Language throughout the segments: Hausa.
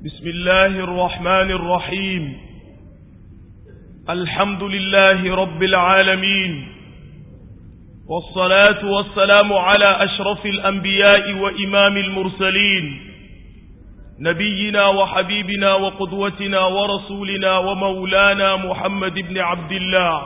بسم الله الرحمن الرحيم الحمد لله رب العالمين والصلاة والسلام على أشرف الأنبياء وإمام المرسلين نبينا وحبيبنا وقدوتنا ورسولنا ومولانا محمد بن عبد الله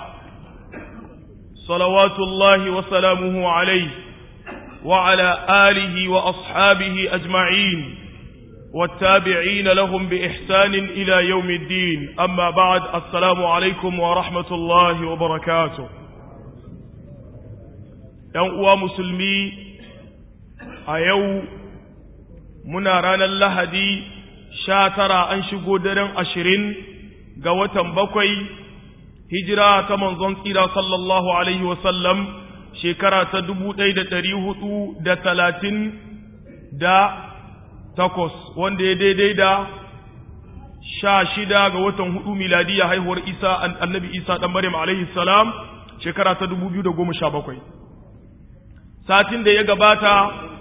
صلوات الله وسلامه عليه وعلى آله وأصحابه أجمعين والتابعين لهم بإحسان إلى يوم الدين أما بعد السلام عليكم ورحمة الله وبركاته ينقوى مسلمي أيو muna ranar lahadi sha tara an shigo daren ashirin ga watan bakwai hijira ta manzon tsira sallallahu alaihi wasallam shekara ta dubu ɗaya da ɗari hudu da talatin da takwas wanda ya daidai da sha shida ga watan hudu miladiya haihuwar isa annabi isa ɗan maryam alaihi salam shekara ta dubu biyu da goma sha bakwai satin da ya gabata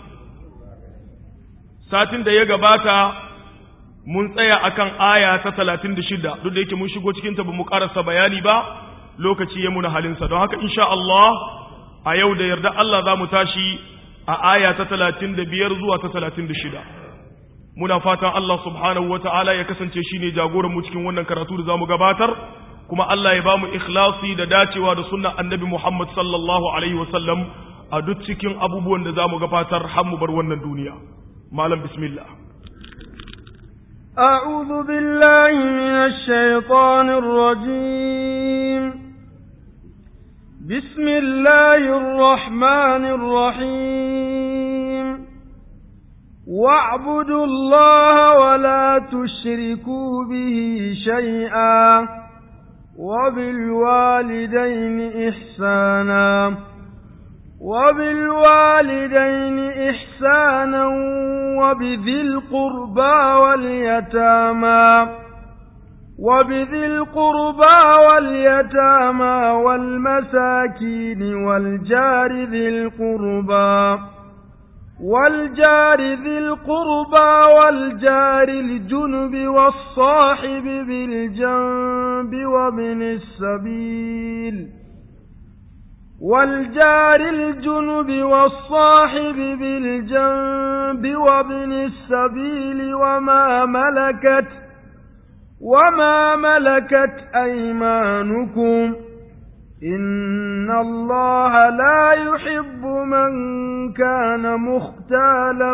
satin da ya gabata mun tsaya akan aya ta talatin da shida duk da yake mun shigo cikinta ba mu karasa bayani ba lokaci ya muna halinsa don haka insha Allah a yau da yarda Allah za mu tashi a aya ta talatin da biyar zuwa ta talatin da shida muna fatan Allah subhanahu wa ta'ala ya kasance shi ne jagoran mu cikin wannan karatu da za mu gabatar kuma Allah ya ba mu ikhlasi da dacewa da sunnan annabi Muhammad sallallahu alaihi wa sallam a duk cikin abubuwan da za mu gabatar har mu bar wannan duniya malam bismillah أعوذ بالله من الشيطان الرجيم بسم الله الرحمن الرحيم واعبدوا الله ولا تشركوا به شيئا وبالوالدين إحسانا وبالوالدين إحسانا وبذي القربى واليتامى وبذي القربى واليتامى والمساكين والجار ذي القربى والجار ذي القربى والجار الجنب والصاحب بالجنب وابن السبيل والجار الجنب والصاحب بالجنب وابن السبيل وما ملكت وما ملكت أيمانكم إن الله لا يحب من كان مختالا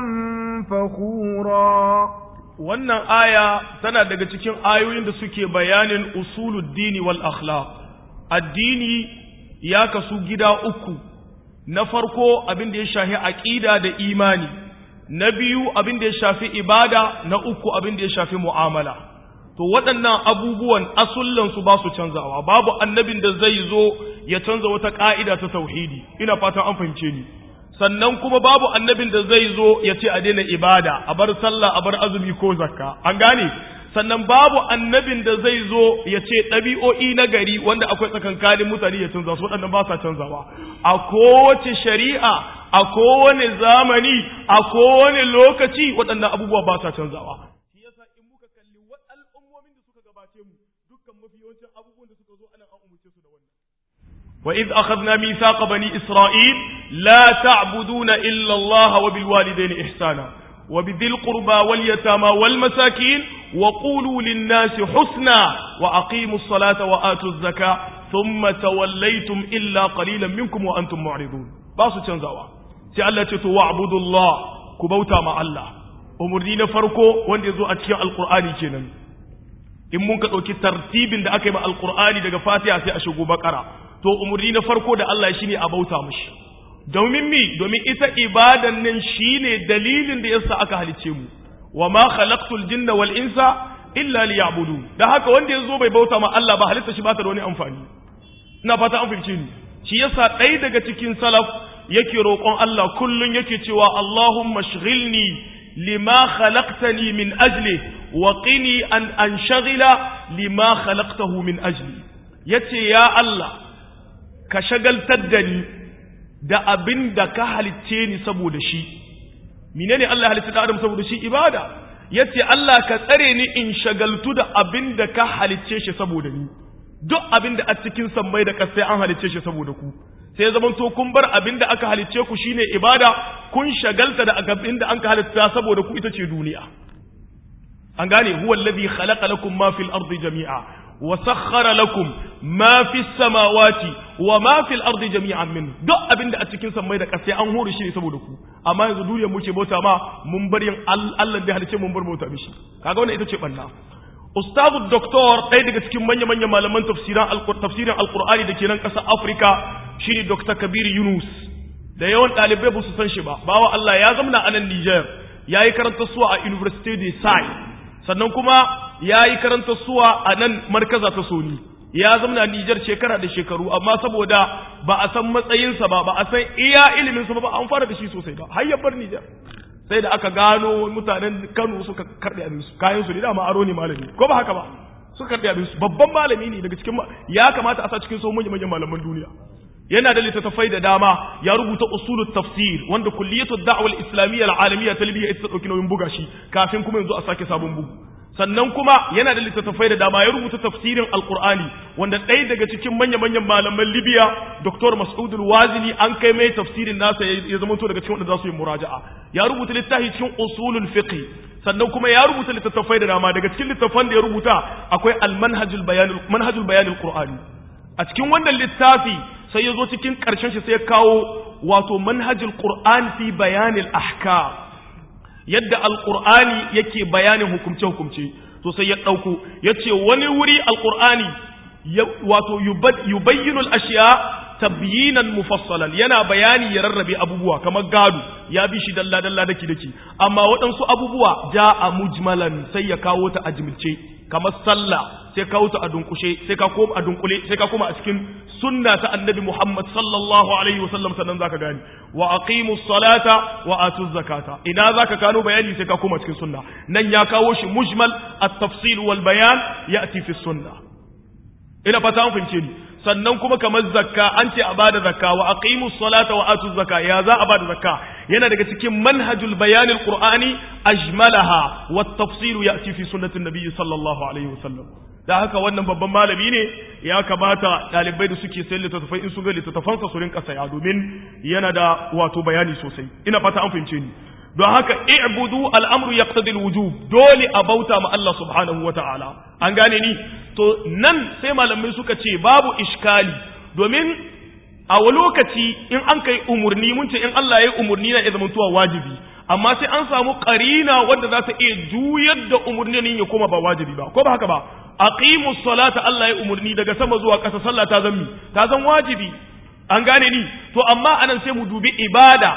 فخورا wannan aya tana daga cikin ayoyin da suke bayanin usuluddini wal akhlaq addini ya kasu gida uku na farko abin da ya shafi aqida da imani na biyu abin da ya shafi ibada na uku abin da ya shafi mu'amala to waɗannan abubuwan asullan su ba su canzawa babu annabin da zai zo ya canza wata ka'ida ta tauhidi ina fatan an fahimce ni sannan kuma babu annabin da zai zo ya ce a daina ibada a bar sallah a bar azumi ko zakka an gane sannan babu annabin da zai zo ya ce ɗabi'o'i na gari wanda akwai tsakankanin mutane ya canza su waɗannan ba sa canzawa a kowace shari'a a kowane zamani a kowane lokaci waɗannan abubuwa ba sa canzawa shi yasa in muka kalli al'ummomin da suka gabace mu dukkan mafi yawancin abubuwan da suka zo anan an umurce su da wannan وإذ أخذنا ميثاق بني إسرائيل لا تعبدون إلا الله وبالوالدين إحسانا وبذي القربى واليتامى والمساكين وقولوا للناس حسنا وأقيموا الصلاة وآتوا الزكاة ثم توليتم إلا قليلا منكم وأنتم معرضون باسو تنزوا تعالى واعبدوا الله كبوتا مع الله أمرني فرقو وان يزو أتيا القرآن كينا in mun ka ɗauki tartibin da aka yi ma alƙur'ani daga fatiha sai a shigo bakara to umarni na farko da Allah shi ne a bauta mushi domin mi domin ita ibadan nan shine dalilin da yasa aka halice mu wa ma khalaqtul jinna wal insa illa liya'budun da haka wanda yazo bai bauta ma Allah ba halitta shi ba ta da wani amfani ina fata an fahimce ni shi yasa ɗaya daga cikin salaf yake roƙon Allah kullun yake cewa Allahumma shghilni lima khalaqtani min ajli wa qini an anshaghila lima khalaqtahu min ajli yace ya Allah ka shagaltar da ni da abin da ka halicce ni saboda shi menene Allah ya halitta da Adam saboda shi ibada yace Allah ka tsare ni in shagaltu da abin da ka halicce shi saboda ni duk abin da a cikin sammai da kasai an halicce shi saboda ku sai zaman to kun bar abin da aka halicce ku shine ibada kun shagalta da abin da an ka halitta saboda ku ita ce duniya an gane huwa alladhi khalaqa lakum ma fil ardi jami'a wa sakhkhara lakum ma fis samawati wa ma fil ardi jami'an min duk abin da a cikin sammai da kasai an hore shi ne saboda ku amma yanzu duniyar muke bauta ma mun bar yin Allah da halicce mun bar bauta mishi kaga wannan ita ce banna ustazu doktor ɗaya daga cikin manya-manyan malaman tafsirin alkur'ani da ke nan ƙasar afirka shine dr kabir yunus da yawan ɗalibai ba su san shi ba bawa allah ya zamna a nan niger ya yi karanta suwa a university de sai sannan kuma ya yi karanta suwa a nan markaza ta soni ya zamna niger shekara da shekaru amma saboda ba a san matsayinsa ba ba a san iya iliminsa ba ba an fara da shi sosai ba har ya bar niger sai da aka gano mutanen Kano suka karɓe abin su kayan su ne dama aro ne malami ko ba haka ba suka karɓe abin su babban malami ne daga cikin ya kamata a sa cikin so manyan manyan malaman duniya yana da littattafai da dama ya rubuta usulut tafsir wanda kulliyatu da'wal islamiyya al-alamiyya ta Libya ita ta dauki nauyin buga shi kafin kuma yanzu a sake sabon bugu sannan kuma yana da littattafai da dama ya rubuta tafsirin alkur'ani wanda ɗaya daga cikin manya-manyan malaman libya dr mas'ud wazili an kai mai tafsirin nasa ya zama to daga cikin wanda za su yi muraja'a ya rubuta littafi cikin usulul fiqh sannan kuma ya rubuta littattafai da dama daga cikin littattafan da ya rubuta akwai al-manhajul bayan manhajul bayan al-qur'ani a cikin wannan littafi sai ya zo cikin karshen shi sai ya kawo wato manhajul qur'an fi bayanil ahkam yadda alƙur'ani yake bayanin hukumce-hukumce to sai ya ɗauko ya ce wani wuri alƙur'ani wato yubayyinu al'ashiya tabyinan mufassalan yana bayani ya rarrabe abubuwa kamar gado ya bi shi dalla-dalla daki daki amma waɗansu abubuwa ja a mujmalan sai ya kawo ta a jimilce kamar sallah sai kawo ta a dunkushe sai ka koma a dunkule sai ka koma a cikin sunna ta annabi Muhammad sallallahu alaihi wa sallam sannan zaka gani wa aqimus salata wa atuz zakata ina zaka kano bayani sai ka koma cikin sunna nan ya kawo shi mujmal at-tafsil wal bayan ya'ti fi sunna ina fata an fahimce ni sannan kuma kamar zakka an ce a bada zakka wa aqimus salata wa atuz zakka ya za a bada zakka yana daga cikin manhajul bayan al-qur'ani ajmalaha wat tafsil ya'ti fi sunnati an-nabi sallallahu alaihi wa sallam da haka wannan babban malami ne ya kamata ɗalibai da suke sayan littattafai in su ga littattafansa su rinka saya domin yana da wato bayani sosai ina fata an fahimce ni don haka i'budu al'amru yaqtadi al-wujub dole a bauta ma Allah subhanahu ta'ala. an gane ni to nan sai malamai suka ce babu iskali domin a wa lokaci in an kai umurni mun ce in Allah ya yi umurni na ya zamantowa wajibi amma sai an samu karina wanda za ta iya juyar da umurnin ya koma ba wajibi ba ko ba haka ba aqimu salata Allah ya umurni daga sama zuwa ƙasa sallah ta zammi ta zan wajibi an gane ni to amma anan sai mu dubi ibada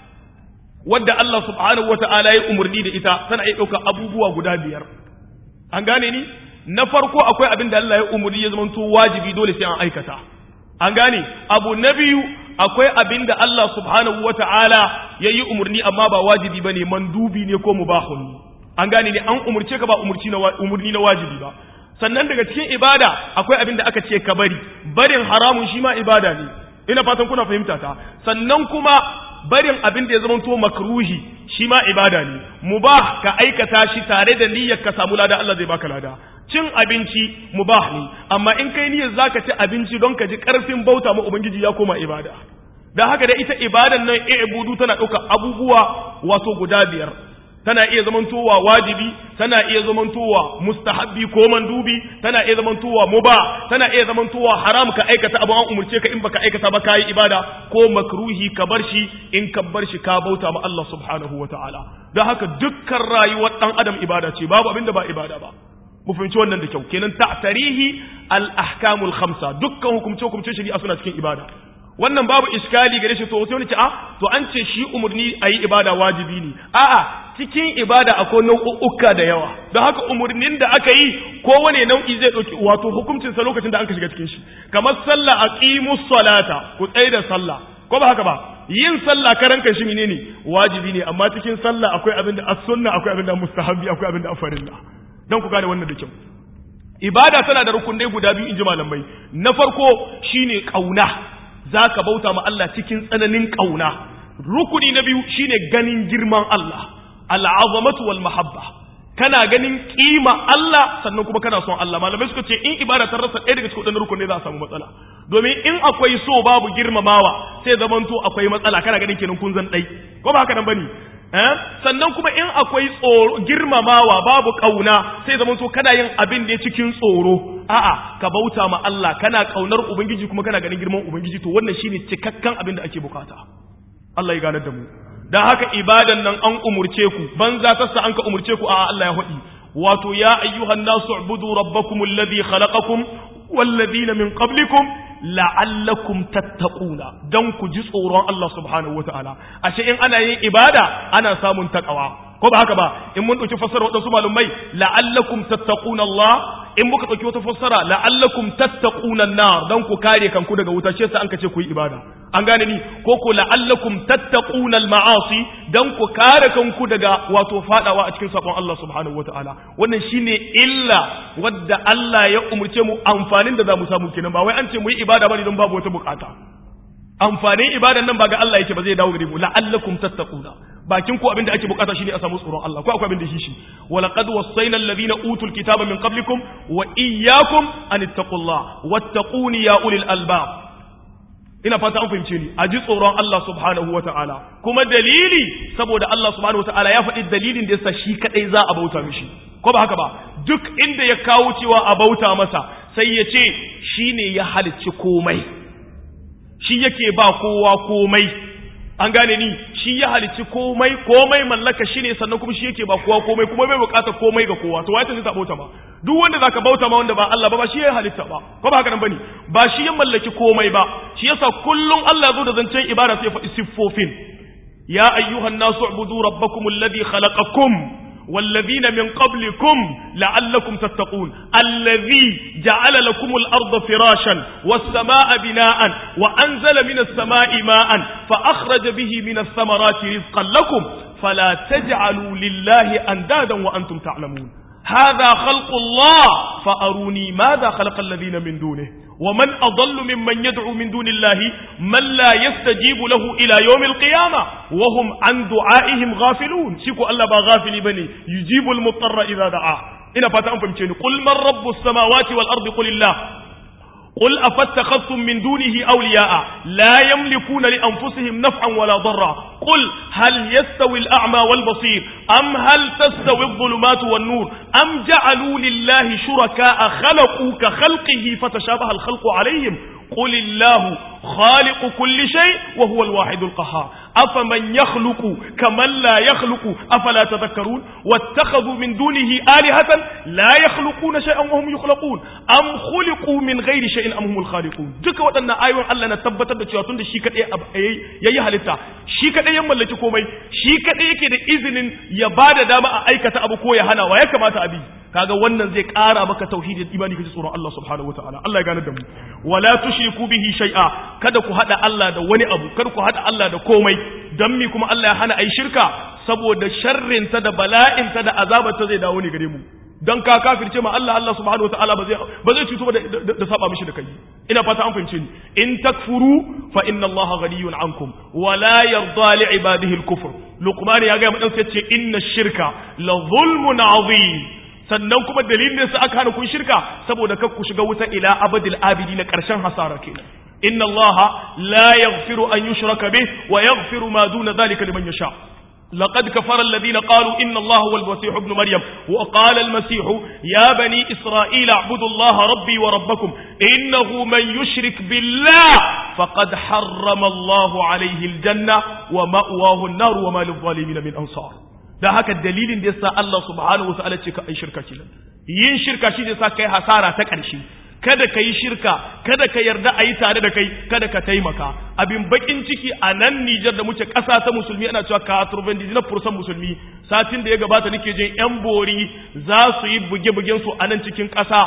wadda Allah subhanahu wata'ala ya umurni da ita tana iya ɗauka abubuwa guda biyar an gane ni na farko akwai abin da Allah ya umurni ya zamanto wajibi dole sai an aikata an gane abu na biyu akwai abin da Allah subhanahu wata'ala ya yi umurni amma ba wajibi bane mandubi ne ko mubahun an gane ni an umurce ka ba umurci na umurni na wajibi ba sannan daga cikin ibada akwai abin da aka ce ka bari barin haramun shi ma ibada ne ina fatan kuna fahimta ta sannan kuma barin abin da ya zama to makruhi shi ma ibada ne mubah ka aikata shi tare da niyyar ka samu lada Allah zai baka lada cin abinci mubah ne amma in kai niyyar zaka ci abinci don ka ji karfin bauta ma ubangiji ya koma ibada dan haka da ita ibadan nan i'budu tana ɗauka abubuwa wato guda biyar tana iya zamantowa wajibi tana iya zamantowa mustahabbi ko mandubi tana iya zamantowa muba tana iya zamantowa haram ka aikata abu an umurce ka in baka aikata ba kai ibada ko makruhi ka bar shi in ka bar shi ka bauta ma Allah subhanahu wataala don haka dukkan rayuwar dan adam ibada ce babu abin da ba ibada ba mu fahimci wannan da kyau kenan ta'tarihi al ahkamul khamsa dukkan hukumce hukumce shari'a suna cikin ibada wannan babu iskali gare shi to sai wani ce a to an ce shi umurni ayi ibada wajibi ne a'a cikin ibada akwai nau'uka da yawa don haka umurnin da aka yi kowane nau'i zai dauki wato hukuncin sa lokacin da an ka shiga cikin shi kamar sallah aqimus salata ku tsaya da sallah ko ba haka ba yin sallah karan kan shi menene wajibi ne amma cikin sallah akwai abin da as-sunna akwai abin da mustahabi akwai abin da farilla dan ku gane wannan da kyau ibada tana da rukunai guda biyu inji malamai na farko shine kauna za ka bauta ma Allah cikin tsananin ƙauna rukuni na biyu shine ganin girman Allah al'azamatu wal mahabba kana ganin kima Allah sannan kuma kana son Allah malamai suka ce in ibada ta rasa ɗaya daga cikin waɗannan rukun ne za a samu matsala domin in akwai so babu girmamawa sai zamanto akwai matsala kana ganin kenan kun zan ɗai ko ba haka nan bane eh sannan kuma in akwai tsoro girmamawa babu kauna sai zamanto kana yin abin da ya cikin tsoro a'a ka bauta ma Allah kana kaunar ubangiji kuma kana ganin girman ubangiji to wannan shine cikakken abin da ake bukata Allah ya ganar da mu dan haka ibadan nan an umurce ku banza tassa an ka umurce ku a Allah ya hudi wato ya ayyuhan nasu ubudu rabbakum alladhi khalaqakum walladhina min qablikum la'allakum tattaquna dan ku ji tsoron Allah subhanahu wataala ashe in ana yin ibada ana samun takawa ko ba haka ba in mun dauki fassara wadansu malumai la'allakum tattaquna Allah in muka dauki wata fassara la'allakum tattaquna an-nar dan ku kare kanku daga wuta shi yasa an kace ku yi ibada an gane ni ko ko la'allakum tattaquna al-ma'asi dan ku kare kanku daga wato fadawa a cikin sakon Allah subhanahu wataala wannan shine illa wadda Allah ya umurce mu amfanin da za mu samu kenan ba wai an ce mu yi ibada bane don babu wata bukata amfanin ibadan nan ba ga Allah yake ba zai dawo gare mu la'allakum tattaquna bakin ku abin da ake bukata shine a samu tsoron Allah ko akwai abin da shi shi wa laqad wassayna alladhina utul kitaba min qablikum wa iyyakum an ittaqullah wattaquni ya ulil albab ina fata an fahimce ni a ji tsoron Allah subhanahu wa ta'ala kuma dalili saboda Allah subhanahu wa ta'ala ya faɗi dalilin da yasa shi kadai za a bauta mishi ko ba haka ba duk inda ya kawo cewa a bauta masa sai ya ce shine ya halicci komai shi yake ba kowa komai an gane ni shi ya halicci komai komai mallaka shi ne sannan kuma shi yake ba kowa komai kuma bai bukatar komai ga kowa to wai ta bauta ba duk wanda zaka bauta ma wanda ba Allah ba ba shi ya halitta ba ko ba haka nan bane ba shi ya mallaki komai ba shi yasa kullun Allah zo da zancen ibada sai ya faɗi siffofin ya ayyuhan nasu ubudu rabbakum alladhi khalaqakum والذين من قبلكم لعلكم تتقون الذي جعل لكم الأرض فراشا والسماء بناء وأنزل من السماء ماء فأخرج به من الثمرات رزقا لكم فلا تجعلوا لله أندادا وأنتم تعلمون هذا خلق الله فأروني ماذا خلق الذين من دونه ومن أضل ممن يدعو من دون الله من لا يستجيب له إلى يوم القيامة وهم عن دعائهم غافلون شكو الله غافل بني يجيب المضطر إذا دعاه إن فتاة فهمتني قل من رب السماوات والأرض قل الله قل أفاتخذتم من دونه أولياء لا يملكون لأنفسهم نفعا ولا ضرا قل هل يستوي الأعمى والبصير أم هل تستوي الظلمات والنور أم جعلوا لله شركاء خلقوا كخلقه فتشابه الخلق عليهم قل الله خالق كل شيء وهو الواحد القهار أفمن يخلق كمن لا يخلق أفلا تذكرون واتخذوا من دونه آلهة لا يخلقون شيئا وهم يخلقون أم خلقوا من غير شيء أم هم الخالقون duka waɗannan ayoyin Allah na tabbatar da cewa tunda shi kadai yayi halitta shi kadai ya mallaki komai shi kadai yake da izinin ya bada dama a aikata abu ko ya hana wa ya kamata abi kaga wannan zai ƙara maka tauhidi da imani kaji tsoron Allah subhanahu wataala Allah ya gane da mu wala tushriku bihi shay'a kada ku hada Allah da wani abu kada ku hada Allah da komai dan mi kuma Allah ya hana ai shirka saboda sharrin ta da bala'in ta da azabar ta zai dawo ne gare mu dan ka kafirce ma Allah Allah subhanahu wataala ba zai ba zai cuto da da saba mishi da kai ina fata an fahimce ni in takfuru fa inna Allah ghaniyun ankum wala yarda li ibadihi al-kufr luqman ya ga mu dan sai ce inna shirka la zulmun azim sannan kuma dalilin da sa aka hana kun shirka saboda kar ku shiga wuta ila abadil abidi na karshen hasara kenan inna allaha la yaghfiru an yushraka bih wa yaghfiru ma duna dhalika liman yasha لقد كفر الذين قالوا إن الله هو المسيح ابن مريم وقال المسيح يا بني إسرائيل اعبدوا الله ربي وربكم إنه من يشرك بالله فقد حرم الله عليه الجنة ومأواه النار وما للظالمين من أنصار da haka dalilin da yasa Allah subhanahu wataala ce ka ai shirka kenan yin shirka shi ne sa kai hasara ta ƙarshe kada ka yi shirka kada ka yarda a yi tare da kai kada ka taimaka abin bakin ciki a nan Nijar da muke ƙasa ta musulmi ana cewa ka turban na fursan musulmi satin da ya gabata nake jin yan bori za su yi buge-bugen su a nan cikin ƙasa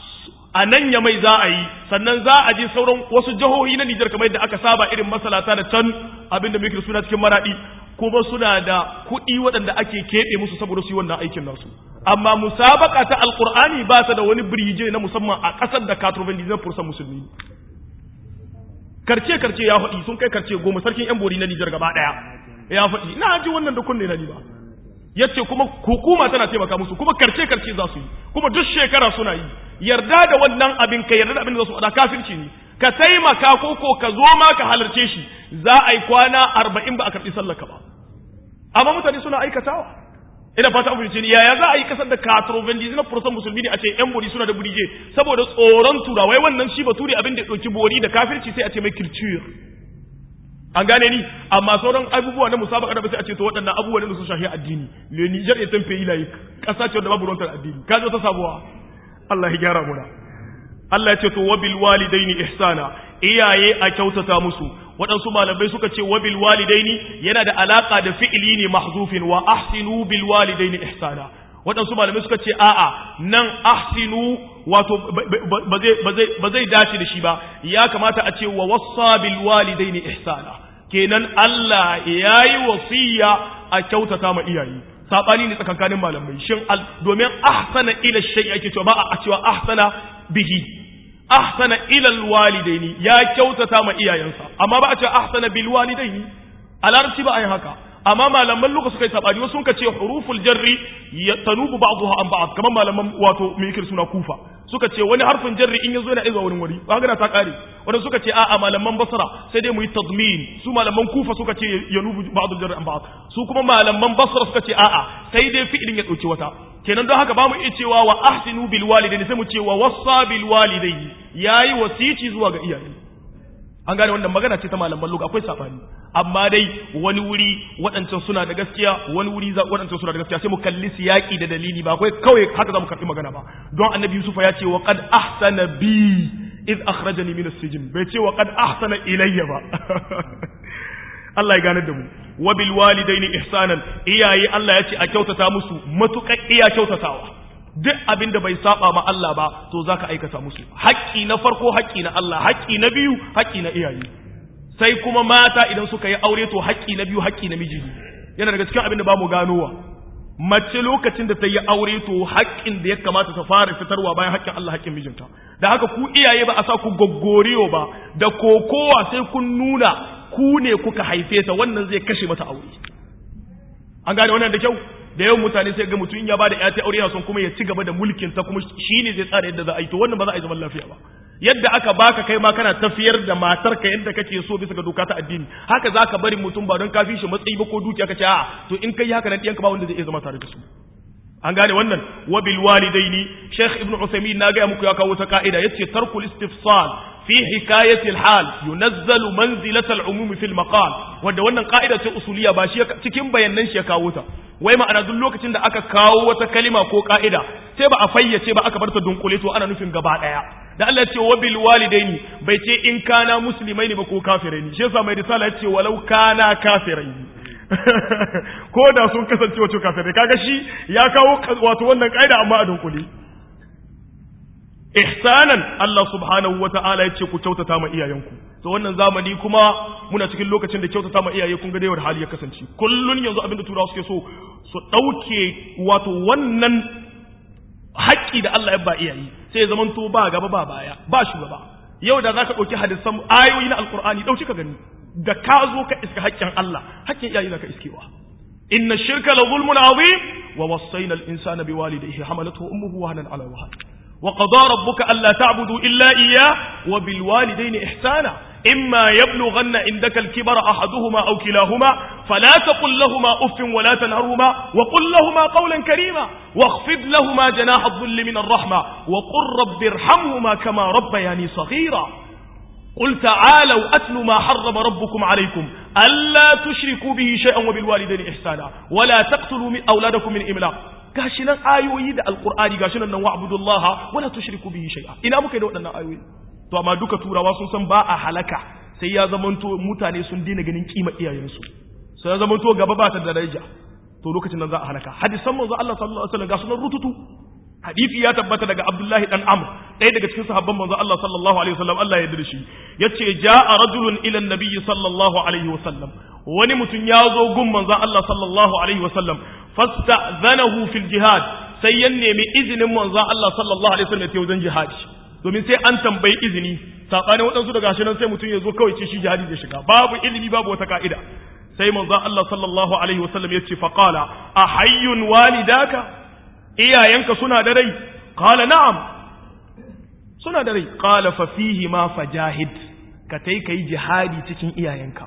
a nan ya mai za a yi sannan za a je sauran wasu jihohi na Nijar kamar yadda aka saba irin masalata da can abin da muke suna cikin maradi kuma suna da kuɗi waɗanda ake keɓe musu saboda su yi wannan aikin nasu amma musabaka ta alkur'ani ba ta da wani birije na musamman a ƙasar da katurban dizan fursan musulmi karce karce ya faɗi sun kai karce goma sarkin yan bori na nijar gaba ɗaya ya faɗi na ji wannan da kunne na ni ba yace kuma hukuma tana taimaka musu kuma karce karce za su yi kuma duk shekara suna yi yarda da wannan abin ka yarda da abin da za su faɗa kafirci ne ka taimaka ko ko ka zo ma ka halarce shi za a yi kwana arba'in ba a karɓi sallaka ba amma mutane suna aikatawa ina fata abu ce yaya za a yi kasar da katrovendi na fursan musulmi ne a ce yan bori suna da burije saboda tsoron turawai wannan shi bature abin da ya ɗauki bori da kafirci sai a ce mai kirciyar an gane ni amma sauran abubuwa na musabaka da ba sai a ce to waɗannan abubuwa ne su shahi addini le Niger ya tamfe yi layi ƙasa ce wanda babu ruwantar addini ka zo ta sabuwa Allah ya gyara muna Allah ya ce to wabil walidaini ihsana iyaye a kyautata musu waɗansu malamai suka ce wabil walidaini yana da alaka da fi'ili ne mahzufin wa ahsinu bil walidaini ihsana waɗansu malamai suka ce a'a nan ahsinu wato ba zai dace da shi ba ya kamata a ce wa wassa bil walidaini ihsana kenan Allah yayi wasiya a kyautata ma iyaye sabani ne tsakankanin malamai shin domin ahsana ila shay'i ake cewa ba a cewa ahsana bihi ahsana ila alwalidaini ya kyautata ma iyayensa amma ba a cewa ahsana bil walidaini a larabci ba a yin haka amma malaman luka suka yi sabani wasu suka ce huruful jarri tanubu ba'daha an ba'd kamar malaman wato me yake suna kufa suka ce wani harfin jarri in yazo yana izuwa wurin wuri ba ta kare wanda suka ce a'a malaman basra sai dai mu yi tadmin su malaman kufa suka ce yanubu ba'dul jarri an ba'd su kuma malaman basra suka ce a'a sai dai fi'ilin ya dauki wata kenan don haka ba mu iya cewa wa ahsinu bil walidaini sai mu ce wa wassa bil walidaini yayi wasici zuwa ga iyaye an gane wannan magana ce ta malaman lugha akwai sabani amma dai wani wuri waɗancan suna da gaskiya wani wuri waɗancan suna da gaskiya sai mu kalli siyaki da dalili ba akwai kawai haka za mu karɓi magana ba don annabi yusufa ya ce wa qad ahsana bi id akhrajani min as-sijn bai ce wa qad ahsana ilayya ba Allah ya gane da mu wa bil walidaini ihsanan iyaye Allah ya ce a kyautata musu matuƙar iya kyautatawa duk abin da bai saba ma Allah ba to zaka aikata musu haƙƙi na farko haƙƙi na Allah haƙƙi na biyu haƙƙi na iyaye sai kuma mata idan suka yi aure to haƙƙi na biyu haƙƙi na miji yana daga cikin abin da ba mu ganowa mace lokacin da ta yi aure to haƙƙin da ya kamata ta fara fitarwa bayan haƙƙin Allah haƙƙin mijinta da haka ku iyaye ba a sa ku goggoriyo ba da kokowa sai kun nuna ku ne kuka haife ta wannan zai kashe mata aure an gane wannan da kyau da yawan mutane sai ga mutum ya bada ƴata aure yana son kuma ya ci gaba da mulkin ta kuma shine zai tsara yadda za a yi to wannan ba za a yi zaman lafiya ba yadda aka baka kai ma kana tafiyar da matar ka yadda kake so bisa ga doka ta addini haka zaka bari mutum ba don ka fi shi matsayi ba ko dukiya ka ce a'a to in kai haka nan ɗiyanka ba wanda zai iya zama tare da su an gane wannan wa bil walidaini sheikh ibnu usaymin na ga muku ya kawo ta ka'ida yace tarkul istifsal fi hikayati al hal yunazzalu manzilat al umum fi al maqal wanda wannan ka'ida ce usuliya ba shi cikin bayanan shi ya kawo ta wai ma'ana duk lokacin da aka kawo wata kalima ko ka'ida sai ba a fayyace ba aka bar ta dunkule to ana nufin gaba daya da Allah ce wa bil walidaini bai ce in kana musulmai ne ba ko kafirai ne shi yasa mai risala ya ce walau kana kafirai ko da sun kasance wato kafirai kaga shi ya kawo wato wannan kaida amma a dunkule ihsanan Allah subhanahu wata'ala ya ce ku kyautata ma iyayenku to wannan zamani kuma muna cikin lokacin da kyautata ma iyaye kun ga da hali ya kasance kullun yanzu abin da turawa suke so su dauke wato wannan haƙƙi da Allah ya ba iyaye sai ya zaman to ba gaba ba baya ba shugaba yau da zaka dauki hadisan ayoyi na alqur'ani dauki ka gani da ka zo ka iska haƙƙin Allah haƙƙin iyaye zaka iskewa inna shirka la zulmun azim wa wassayna al-insana biwalidayhi hamalathu ummuhu wahnan ala wahn وقضى ربك ألا تعبدوا إلا إياه وبالوالدين إحسانا إما يبلغن عندك الكبر أحدهما أو كلاهما فلا تقل لهما أف ولا تنهرهما وقل لهما قولا كريما واخفض لهما جناح الظل من الرحمة وقل رب ارحمهما كما ربياني صغيرا قل تعالوا أتل ما حرم ربكم عليكم ألا تشركوا به شيئا وبالوالدين إحسانا ولا تقتلوا من أولادكم من إملاق gashi nan ayoyi da alkur'ani gashi nan nan wa'budullaha wala tushriku bihi shay'a ina muka yi da waɗannan ayoyi to amma duka turawa sun san ba a halaka sai ya zamanto mutane sun daina ganin kima iyayensu sai ya zamanto gaba ba ta da daraja to lokacin nan za a halaka hadisan manzo Allah sallallahu alaihi wasallam ga sunan rututu hadisi ya tabbata daga Abdullahi dan Amr ɗaya daga cikin sahabban manzo Allah sallallahu alaihi wasallam Allah ya yarda shi yace ja'a rajulun ila an-nabiy sallallahu alaihi wasallam wani mutum ya zo gun manzo Allah sallallahu alaihi wasallam fasta'zanahu fil jihad sai ya nemi izinin manzo Allah sallallahu alaihi wasallam ya wajen jihadi domin sai an tambayi izini sabanin waɗansu daga shi nan sai mutum ya zo kawai ce shi jihadi zai shiga babu ilimi babu wata ka'ida sai manzo Allah sallallahu alaihi wasallam ya ce faqala ahayyun walidaka iyayenka suna da rai qala na'am suna da rai qala fa fihi ma fajahid ka tai kai jihadi cikin iyayenka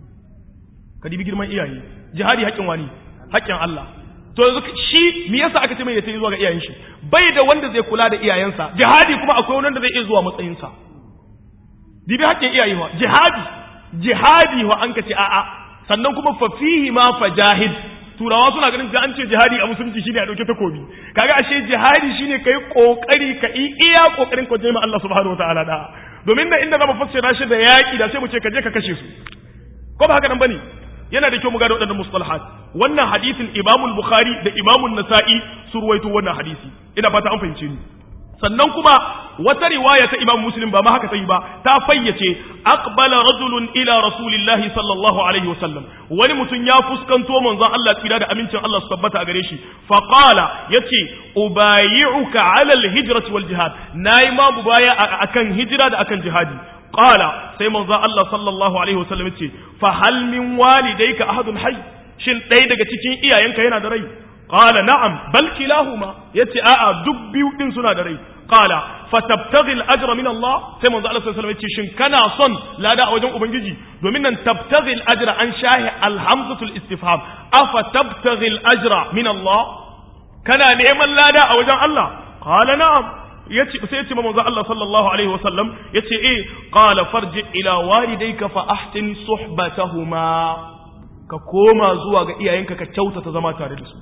ka dibi girman iyaye jihadi haƙin wani haƙin Allah to yanzu shi me yasa aka ce mai ya tayi zuwa ga iyayen shi bai da wanda zai kula da iyayensa jihadi kuma akwai wanda zai iya zuwa matsayinsa dibi haƙin iyaye wa jihadi jihadi wa an ka ce a'a sannan kuma fa fihi ma fajahid turawa suna ganin ga an ce jihadi a musulunci shine a dauke takobi kaga ashe jihadi shine kai kokari ka yi iya kokarin ka jima Allah subhanahu wataala da domin da inda zamu fassara shi da yaki da sai mu ce ka je ka kashe su ko ba haka nan bane yana da kyau mu gane waɗannan mustalahat wannan hadisin Imam Bukhari da Imam Nasa'i su ruwaito wannan hadisi ina fata an fahimce ni sannan kuma wata riwaya ta Imam Muslim ba ma haka ta yi ba ta fayyace aqbala rajulun ila rasulillahi sallallahu alaihi wasallam wani mutum ya fuskanto manzon Allah tsira da amincin Allah su tabbata a gare shi fa qala yace ubayi'uka ala alhijrati wal jihad nayi ma bubaya akan hijira da akan jihadi qala sai manzon Allah sallallahu alaihi wasallam yace fa hal min walidayka ahadun hayy shin ɗaya daga cikin iyayenka yana da rai qala na'am bal kilahuma yace a'a duk biyu din suna da rai qala fatabtaghi al-ajra min Allah sai manzo Allah sallallahu alaihi wasallam yace shin kana son lada a wajen ubangiji domin nan tabtaghi al-ajra an shahi al-hamzatul istifham afa tabtaghi al-ajra min Allah kana neman lada a wajen Allah qala na'am yace sai yace manzo Allah sallallahu alaihi wasallam yace eh qala farji ila walidayka fa ahsin suhbatahuma ka koma zuwa ga iyayenka ka kyautata zama tare da su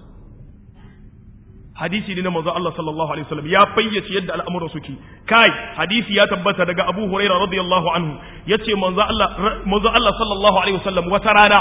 hadisi ne na manzo Allah sallallahu alaihi wasallam ya fayyace yadda al'amuran suke kai hadisi ya tabbata daga Abu Hurairah radiyallahu anhu yace manzo Allah manzo Allah sallallahu alaihi wasallam wata rana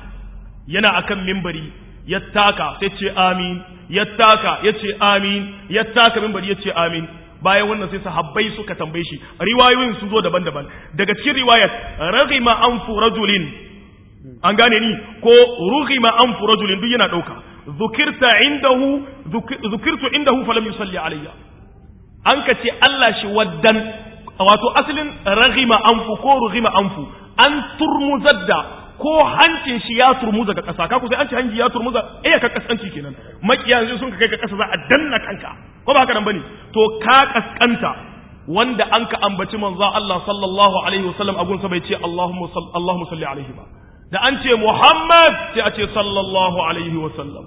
yana akan minbari ya taka sai ce amin ya taka yace amin ya taka minbari yace amin bayan wannan sai sahabbai suka tambaye shi riwayoyin sun zo daban-daban daga cikin riwayat raghima anfu rajulin an gane ni ko rughima anfu rajulin duk yana dauka zukirta indahu zukirtu indahu falam yusalli alayya an ka ce Allah shi waddan wato asalin raghima anfu ko rughima anfu an turmuzar da ko hancin shi ya turmuza ga ƙasa ka sai an ce hanji ya turmuza eh ka kasanci kenan makiya yanzu sun ka kai ka ƙasa za a danna kanka ko ba haka nan bane to ka kaskanta wanda an ka ambaci manzo Allah sallallahu alaihi wasallam a gunsa bai ce Allahumma Allahumma salli alaihi ba da an ce Muhammad sai a ce sallallahu alaihi wasallam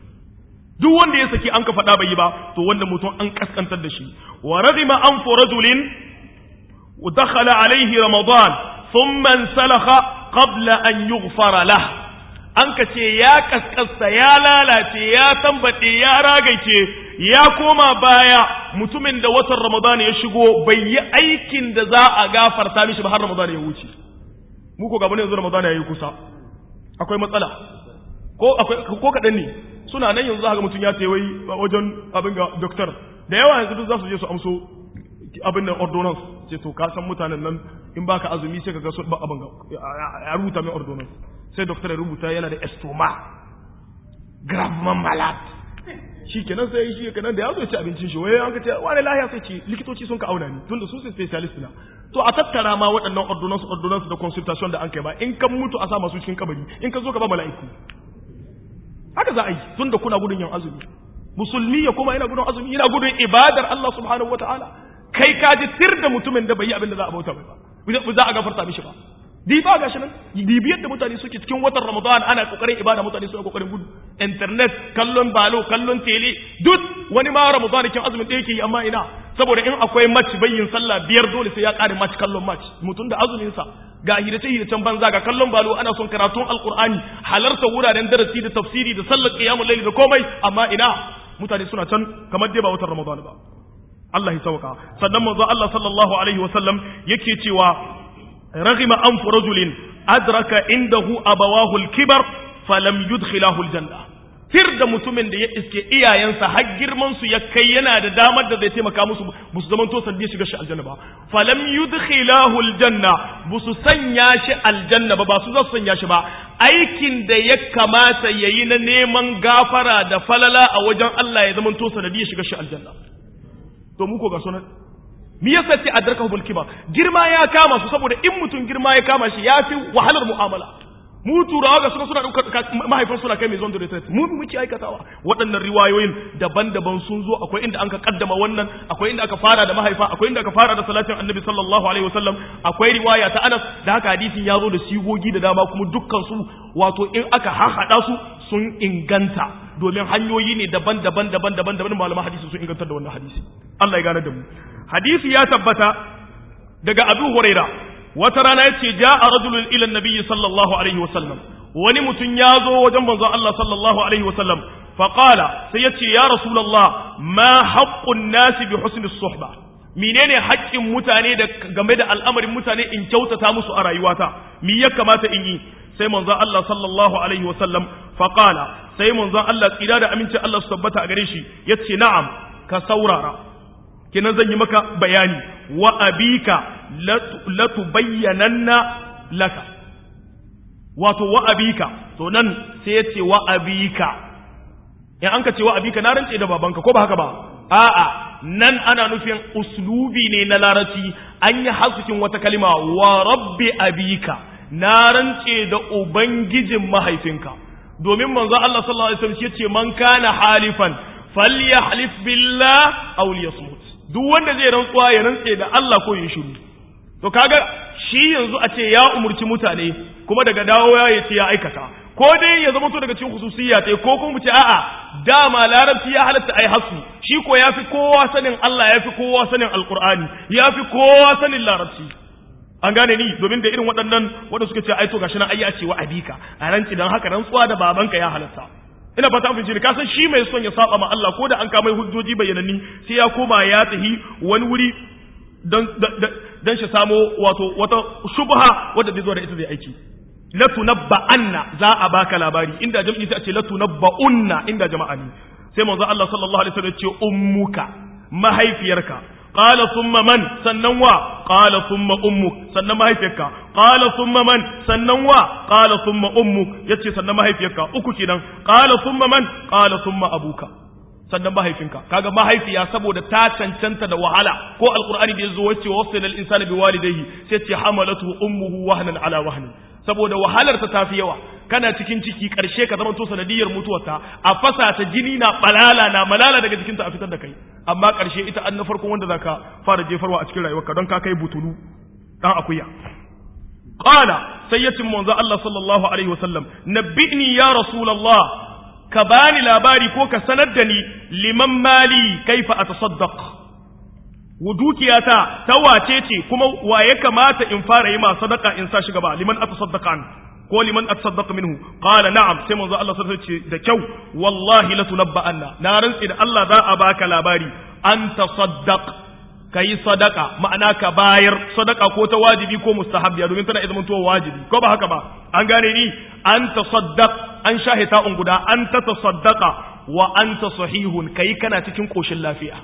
duk wanda ya saki an ka faɗa bai yi ba to wanda mutum an kaskantar da shi wa radima an fu rajulin dakhala alaihi ramadan thumma salakha qabla an yughfara lah an ka ce ya kaskasta ya lalace ya tambaɗe ya ragaice ya koma baya mutumin da watan ramadan ya shigo bai yi aikin da za a gafarta mishi ba har ramadan ya wuce mu ko gabanin yanzu Ramadan yayi kusa akwai matsala ko akwai ko kadan ne suna nan yanzu haka mutun ya ce wai wajen abin ga doctor da yawa yanzu duk za su je su amso abin nan ordonance ce to ka san mutanen nan in baka azumi sai kaga ba abin ga ya rubuta mai ordonance sai doctor ya rubuta yana da estoma gravement malade shi kenan sai shi kenan da ya zo ci abincin shi wai an ka ce wani lahiya sai ce likitoci sun ka auna ni tunda su sai specialist na to a tattara ma waɗannan ordonance ordonance da consultation da an kai ba in kan mutu a sa masu cikin kabari in ka zo ka ba mala'iku haka za a yi tunda kuna gudun yin azumi musulmi ya kuma yana gudun azumi yana gudun ibadar Allah subhanahu wataala kai ka ji tir da mutumin da bai yi abin da za a bauta mai ba za a gafarta mishi ba diba ga shi nan bibiyar da mutane suke cikin watan ramadan ana kokarin ibada mutane suna kokarin gudu internet kallon balo kallon tele duk wani ma ramadan kin azumin da yake yi amma ina saboda in akwai match bayyin sallah biyar dole sai ya kare match kallon match mutum da azumin sa ga hirace hiracen banza ga kallon balo ana son karatun alqur'ani halarta wuraren darasi da tafsiri da sallar qiyamul layl da komai amma ina mutane suna can kamar dai ba watan ramadan ba Allah ya sauka sannan manzo Allah sallallahu alaihi wasallam yake cewa رغم أنف رجل أدرك عنده أبواه الكبر فلم يدخله الجنة tir da mutumin da ya iske iyayensa har girman su ya kai yana da damar da zai taimaka musu ba su zaman to sandi shiga shi aljanna ba falam yudkhilahu aljanna ba su sanya shi aljanna ba ba su za su sanya shi ba aikin da ya kamata yayi na neman gafara da falala a wajen Allah ya zaman to sanadi ya shiga shi aljanna to mu ko ga sunan mi yasa ce adrakahu bil kibar girma ya kama su saboda in mutum girma ya kama shi yafi wahalar mu'amala mu turawa ga suna suna ɗaukar mahaifin suna kai mai zon da retret mu muke aikatawa waɗannan riwayoyin daban-daban sun zo akwai inda an ka kaddama wannan akwai inda aka fara da mahaifa akwai inda aka fara da salatin annabi sallallahu alaihi wasallam akwai riwaya ta anas da haka hadisin ya zo da sigogi da dama kuma dukkan su wato in aka hahaɗa su sun inganta domin hanyoyi ne daban-daban daban-daban daban malaman hadisi sun ingantar da wannan hadisi Allah ya gane da mu hadisi ya tabbata daga Abu Huraira wata rana yace ja'a rajulun ila nabiyyi sallallahu alaihi wasallam wani mutum ya zo wajen manzon Allah sallallahu alaihi wasallam fa qala sai yace ya rasulullah ma haqqun nasi bi husni suhba menene haƙƙin mutane da game da al'amarin mutane in kyautata musu a rayuwata me ya kamata in yi sai manzon Allah sallallahu alaihi wasallam fa qala sai manzon Allah tsira da aminci Allah su tabbata a gare shi yace na'am ka saurara kenan zan yi maka bayani wa abika latubayyananna laka wato wa abika to nan sai ya ce wa abika in an ka ce wa abika na rance da babanka ko ba haka ba a'a nan ana nufin uslubi ne na larabci an yi hasukin wata kalima wa rabbi abika na rance da ubangijin mahaifinka domin manzo Allah sallallahu alaihi wasallam yace man kana halifan falyahlif billah aw liyasmut duk wanda zai rantsuwa ya rantse da Allah ko ya shiru to kaga shi yanzu a ce ya umurci mutane kuma daga dawo ya ce ya aikata ko dai ya zama to daga cikin hususiyya ta ko kuma mu ce a'a dama larabci ya halatta ai hasu shi ko yafi kowa sanin Allah yafi kowa sanin alqur'ani yafi kowa sanin larabci an gane ni domin da irin waɗannan wanda suka ce ai to gashi nan ai ya ce wa abika a ranci dan haka rantsuwa da babanka ya halatta ina fata an fice ka san shi mai son ya saba ma Allah ko da an kama hujjoji bayyananni sai ya koma ya tahi wani wuri dan dan shi samo wato wata shubha wadda zai zo da ita zai aiki la tunabba anna za a baka labari inda jam'i sai a ce la tunabba unna inda jama'a ne sai manzo Allah sallallahu alaihi wasallam ya ce ummuka mahaifiyarka qala thumma man sannan wa qala thumma ummuk sannan mahaifiyarka qala thumma man sannan wa qala thumma ummuk yace sannan mahaifiyarka uku kenan qala thumma man qala thumma abuka sannan mahaifinka kaga mahaifiya saboda ta cancanta da wahala ko alqur'ani da yazo wace wasilal insana biwalidayhi sai ce hamalatu ummuhu wahnan ala wahnin saboda wahalar ta tafi yawa kana cikin ciki karshe ka zama to sanadiyar mutuwarta a fasa ta jini na balala na malala daga jikinta a fitar da kai amma karshe ita an na farkon wanda zaka fara jefarwa a cikin rayuwarka don ka kai butulu dan akuya qala sayyatin manzo Allah sallallahu alaihi wasallam nabbi'ni ya rasulullah ka bani labari ko ka sanar da ni liman mali kaifa atasaddaq dukiyata ta wace ce kuma wa ya kamata in fara yi ma sadaka in sa shi gaba liman atasaddaqa an ko liman atasaddaqa minhu qala na'am sai manzo Allah sallallahu alaihi ce da kyau wallahi la tunabba anna na rantsi da Allah za a baka labari an tasaddaq kai sadaka ma'ana ka bayar sadaka ko ta wajibi ko mustahabbiya domin tana izinin to wajibi ko ba haka ba an gane ni an tasaddaq an shahita un guda an ta tasaddaqa wa anta sahihun kai kana cikin koshin lafiya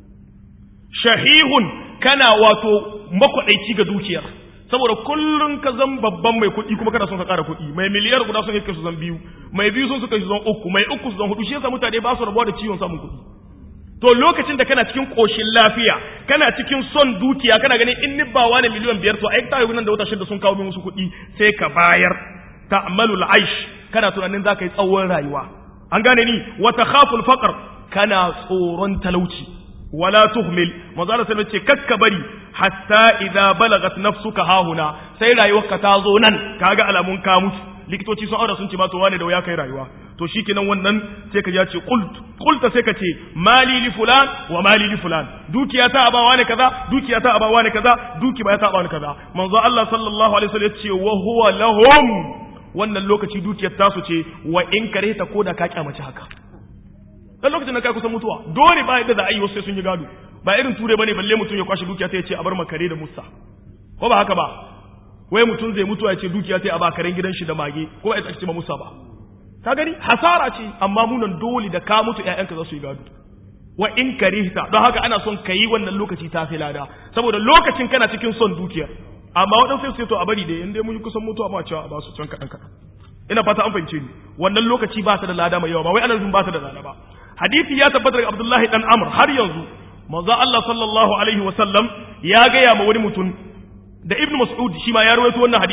shahihun kana wato makwadaici ga dukiyar saboda kullun ka zan babban mai kuɗi kuma kana son ka ƙara kuɗi mai miliyar guda son kai su zan biyu mai biyu sun suka su zan uku mai uku su zan hudu shi yasa mutane ba su rabuwa da ciwon samun kuɗi to lokacin da kana cikin koshin lafiya kana cikin son dukiya kana ganin in ni ba wani miliyan biyar to ai ta yi nan da wata shida sun kawo min musu kuɗi sai ka bayar ta'malul aish kana tunanin za ka yi tsawon rayuwa an gane ni wa takhaful faqr kana tsoron talauci wala tuhmil manzo Allah sai ce kakka bari hatta idza balagat nafsuka hahuna sai rayuwarka ta zo nan kaga alamun ka mutu likitoci sun aura sun ce ma to wane da waya kai rayuwa to shikenan wannan sai ka ya ce qult qulta sai ka ce mali li fulan wa mali li fulan dukiya ta abawa ne kaza dukiya ta abawa ne kaza duki ba ta abawa ne kaza manzo Allah sallallahu alaihi wasallam ya ce wa huwa lahum wannan lokaci dukiyar tasu ce wa in kare ta koda ka kyamace haka dan lokacin da kai kusan mutuwa dole ba yadda za a yi wasu sai sun yi gado ba irin ture bane balle mutum ya kwashe dukiya ta ya ce a bar makare da musa ko ba haka ba wai mutum zai mutuwa ya ce dukiya ta a ba karen gidan shi da mage ko ba ya tsaki ma musa ba ka gani hasara ce amma munan dole da ka mutu ƴaƴanka za su yi gado wa in karihta don haka ana son ka yi wannan lokaci ta fi lada saboda lokacin kana cikin son dukiyar amma waɗansu sai to a bari da in dai mun yi kusan mutuwa ma cewa a ba su can kaɗan kaɗan ina fata an fahimce ni wannan lokaci ba ta da lada mai yawa ba wai ana nufin ba ta da lada ba hadisi ya tabbata daga Abdullahi dan Amr har yanzu manzo Allah sallallahu alaihi wa sallam ya gaya ma wani mutum da Ibn Mas'ud shi ma ya rawaito wannan hadisi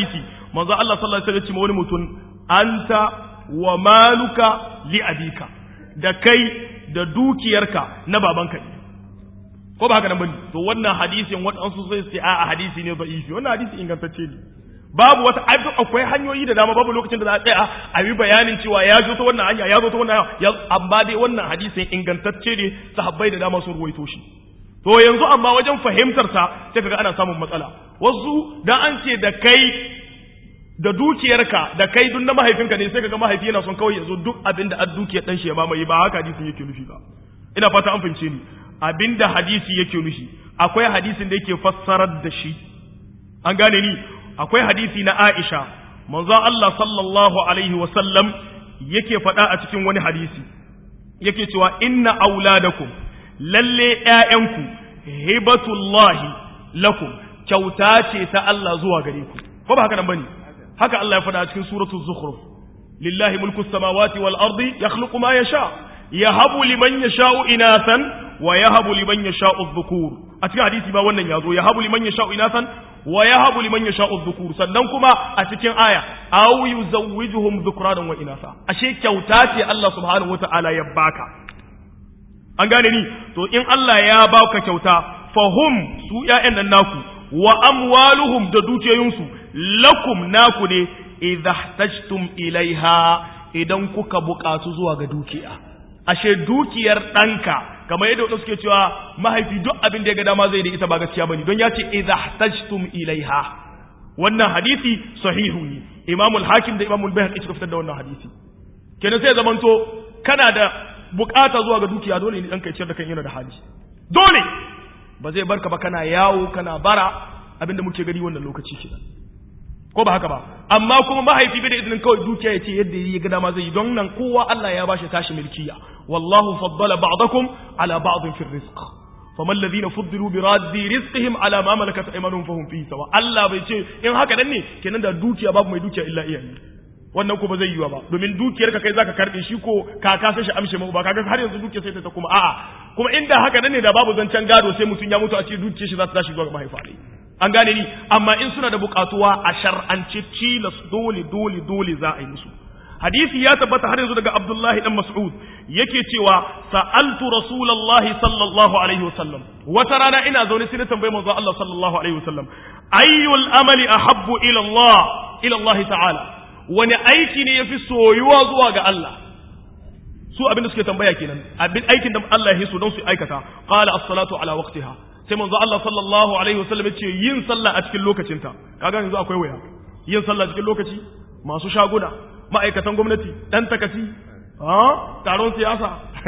manzo Allah sallallahu alaihi wasallam ya ce wani mutum anta wa maluka li abika da kai da dukiyarka na babanka ne ko ba haka nan bane to wannan hadisin waɗansu sai su a hadisi ne da'ifi wannan hadisi ingantacce ne babu wata akwai hanyoyi da dama babu lokacin da za a tsaya a yi bayanin cewa ya zo ta wannan hanya ya zo ta wannan hanya amma dai wannan hadisin ingantacce ne sahabbai da dama sun ruwaito shi to yanzu amma wajen fahimtar sa sai kaga ana samun matsala wasu dan an ce da kai da dukiyarka da kai duk na mahaifinka ne sai kaga mahaifi yana son kawai yazo duk abin da dukiyar dan shi ya mamaye ba haka hadisin yake nufi ba ina fata an fahimce ni abinda hadisi yake nufi akwai hadisin da yake fassarar da shi an gane ni akwai hadisi na Aisha manzo Allah sallallahu alaihi wa sallam yake faɗa a cikin wani hadisi yake cewa inna auladakum lalle ƴaƴanku hibatullahi lakum kyauta ce ta Allah zuwa gare ku ko ba haka nan bane haka Allah ya faɗa a cikin suratul zukhruf lillahi mulku samawati wal ardi yakhluqu ma yasha yahabu liman yasha'u inathan wa yahabu liman yasha'u dhukur a cikin hadisi ba wannan yazo yahabu liman yasha'u inathan wa yahabu liman yasha'u dhukur sannan kuma a cikin aya aw yuzawwijuhum dhukranan wa inatha ashe kyauta ce Allah subhanahu wataala ya baka an gane ni to in Allah ya baka kyauta fahum su ƴaƴan nan naku wa amwaluhum da dukiyoyinsu lakum naku ne idza ihtajtum ilaiha idan kuka buƙatu zuwa ga dukiya ashe dukiyar ɗanka kamar yadda wadda suke cewa mahaifi duk abin da ya ga dama zai da ita ba gaskiya bane don ya ce idza ihtajtum ilaiha wannan hadisi sahihu ne imamu al-hakim da imamu al-bayhaqi suka fitar da wannan hadisi kenan sai zamanto kana da bukata zuwa ga dukiya dole ne ɗanka ya ciyar da kan yana da hali dole ba zai barka ba kana yawo kana bara abinda muke gani wannan lokaci kenan ko ba haka ba amma kuma mahaifi bai da izinin kawai dukiya ya ce yadda ya ga dama zai yi don nan kowa Allah ya bashi tashi milkiya wallahu faddala ba'dakum ala ba'din fi rizq faman alladhina fuddilu bi raddi rizqihim ala ma malakat aymanuhum fahum fihi sawa Allah bai ce in haka nan ne kenan da dukiya babu mai dukiya illa iyaye wannan ko ba zai yiwa ba domin dukiyar ka kai zaka karbe shi ko kaka sai shi amshe mu ba kaga har yanzu dukiyar sai ta kuma a'a kuma inda haka nan ne da babu zancen gado sai mutun ya mutu a ce dukiyar shi za ta tashi zuwa ga mahaifa ne an gane ni amma in suna da bukatuwa a shar'ance tilas dole dole dole za a yi musu hadisi ya tabbata har yanzu daga Abdullahi dan Mas'ud yake cewa sa'altu Rasulullahi sallallahu alaihi wasallam wata rana ina zaune sai na tambayi manzo Allah sallallahu alaihi wasallam ayyul amali ahabbu ila Allah ila Allah ta'ala wani aiki ne yafi soyuwa zuwa ga Allah su abin da suke tambaya kenan abin aikin da Allah ya so don su aikata qala as-salatu ala waqtiha sai manzo Allah sallallahu alaihi wasallam ya ce yin sallah a cikin lokacinta kaga yanzu akwai waya yin sallah cikin lokaci masu shaguna ma'aikatan gwamnati dan takasi ha taron siyasa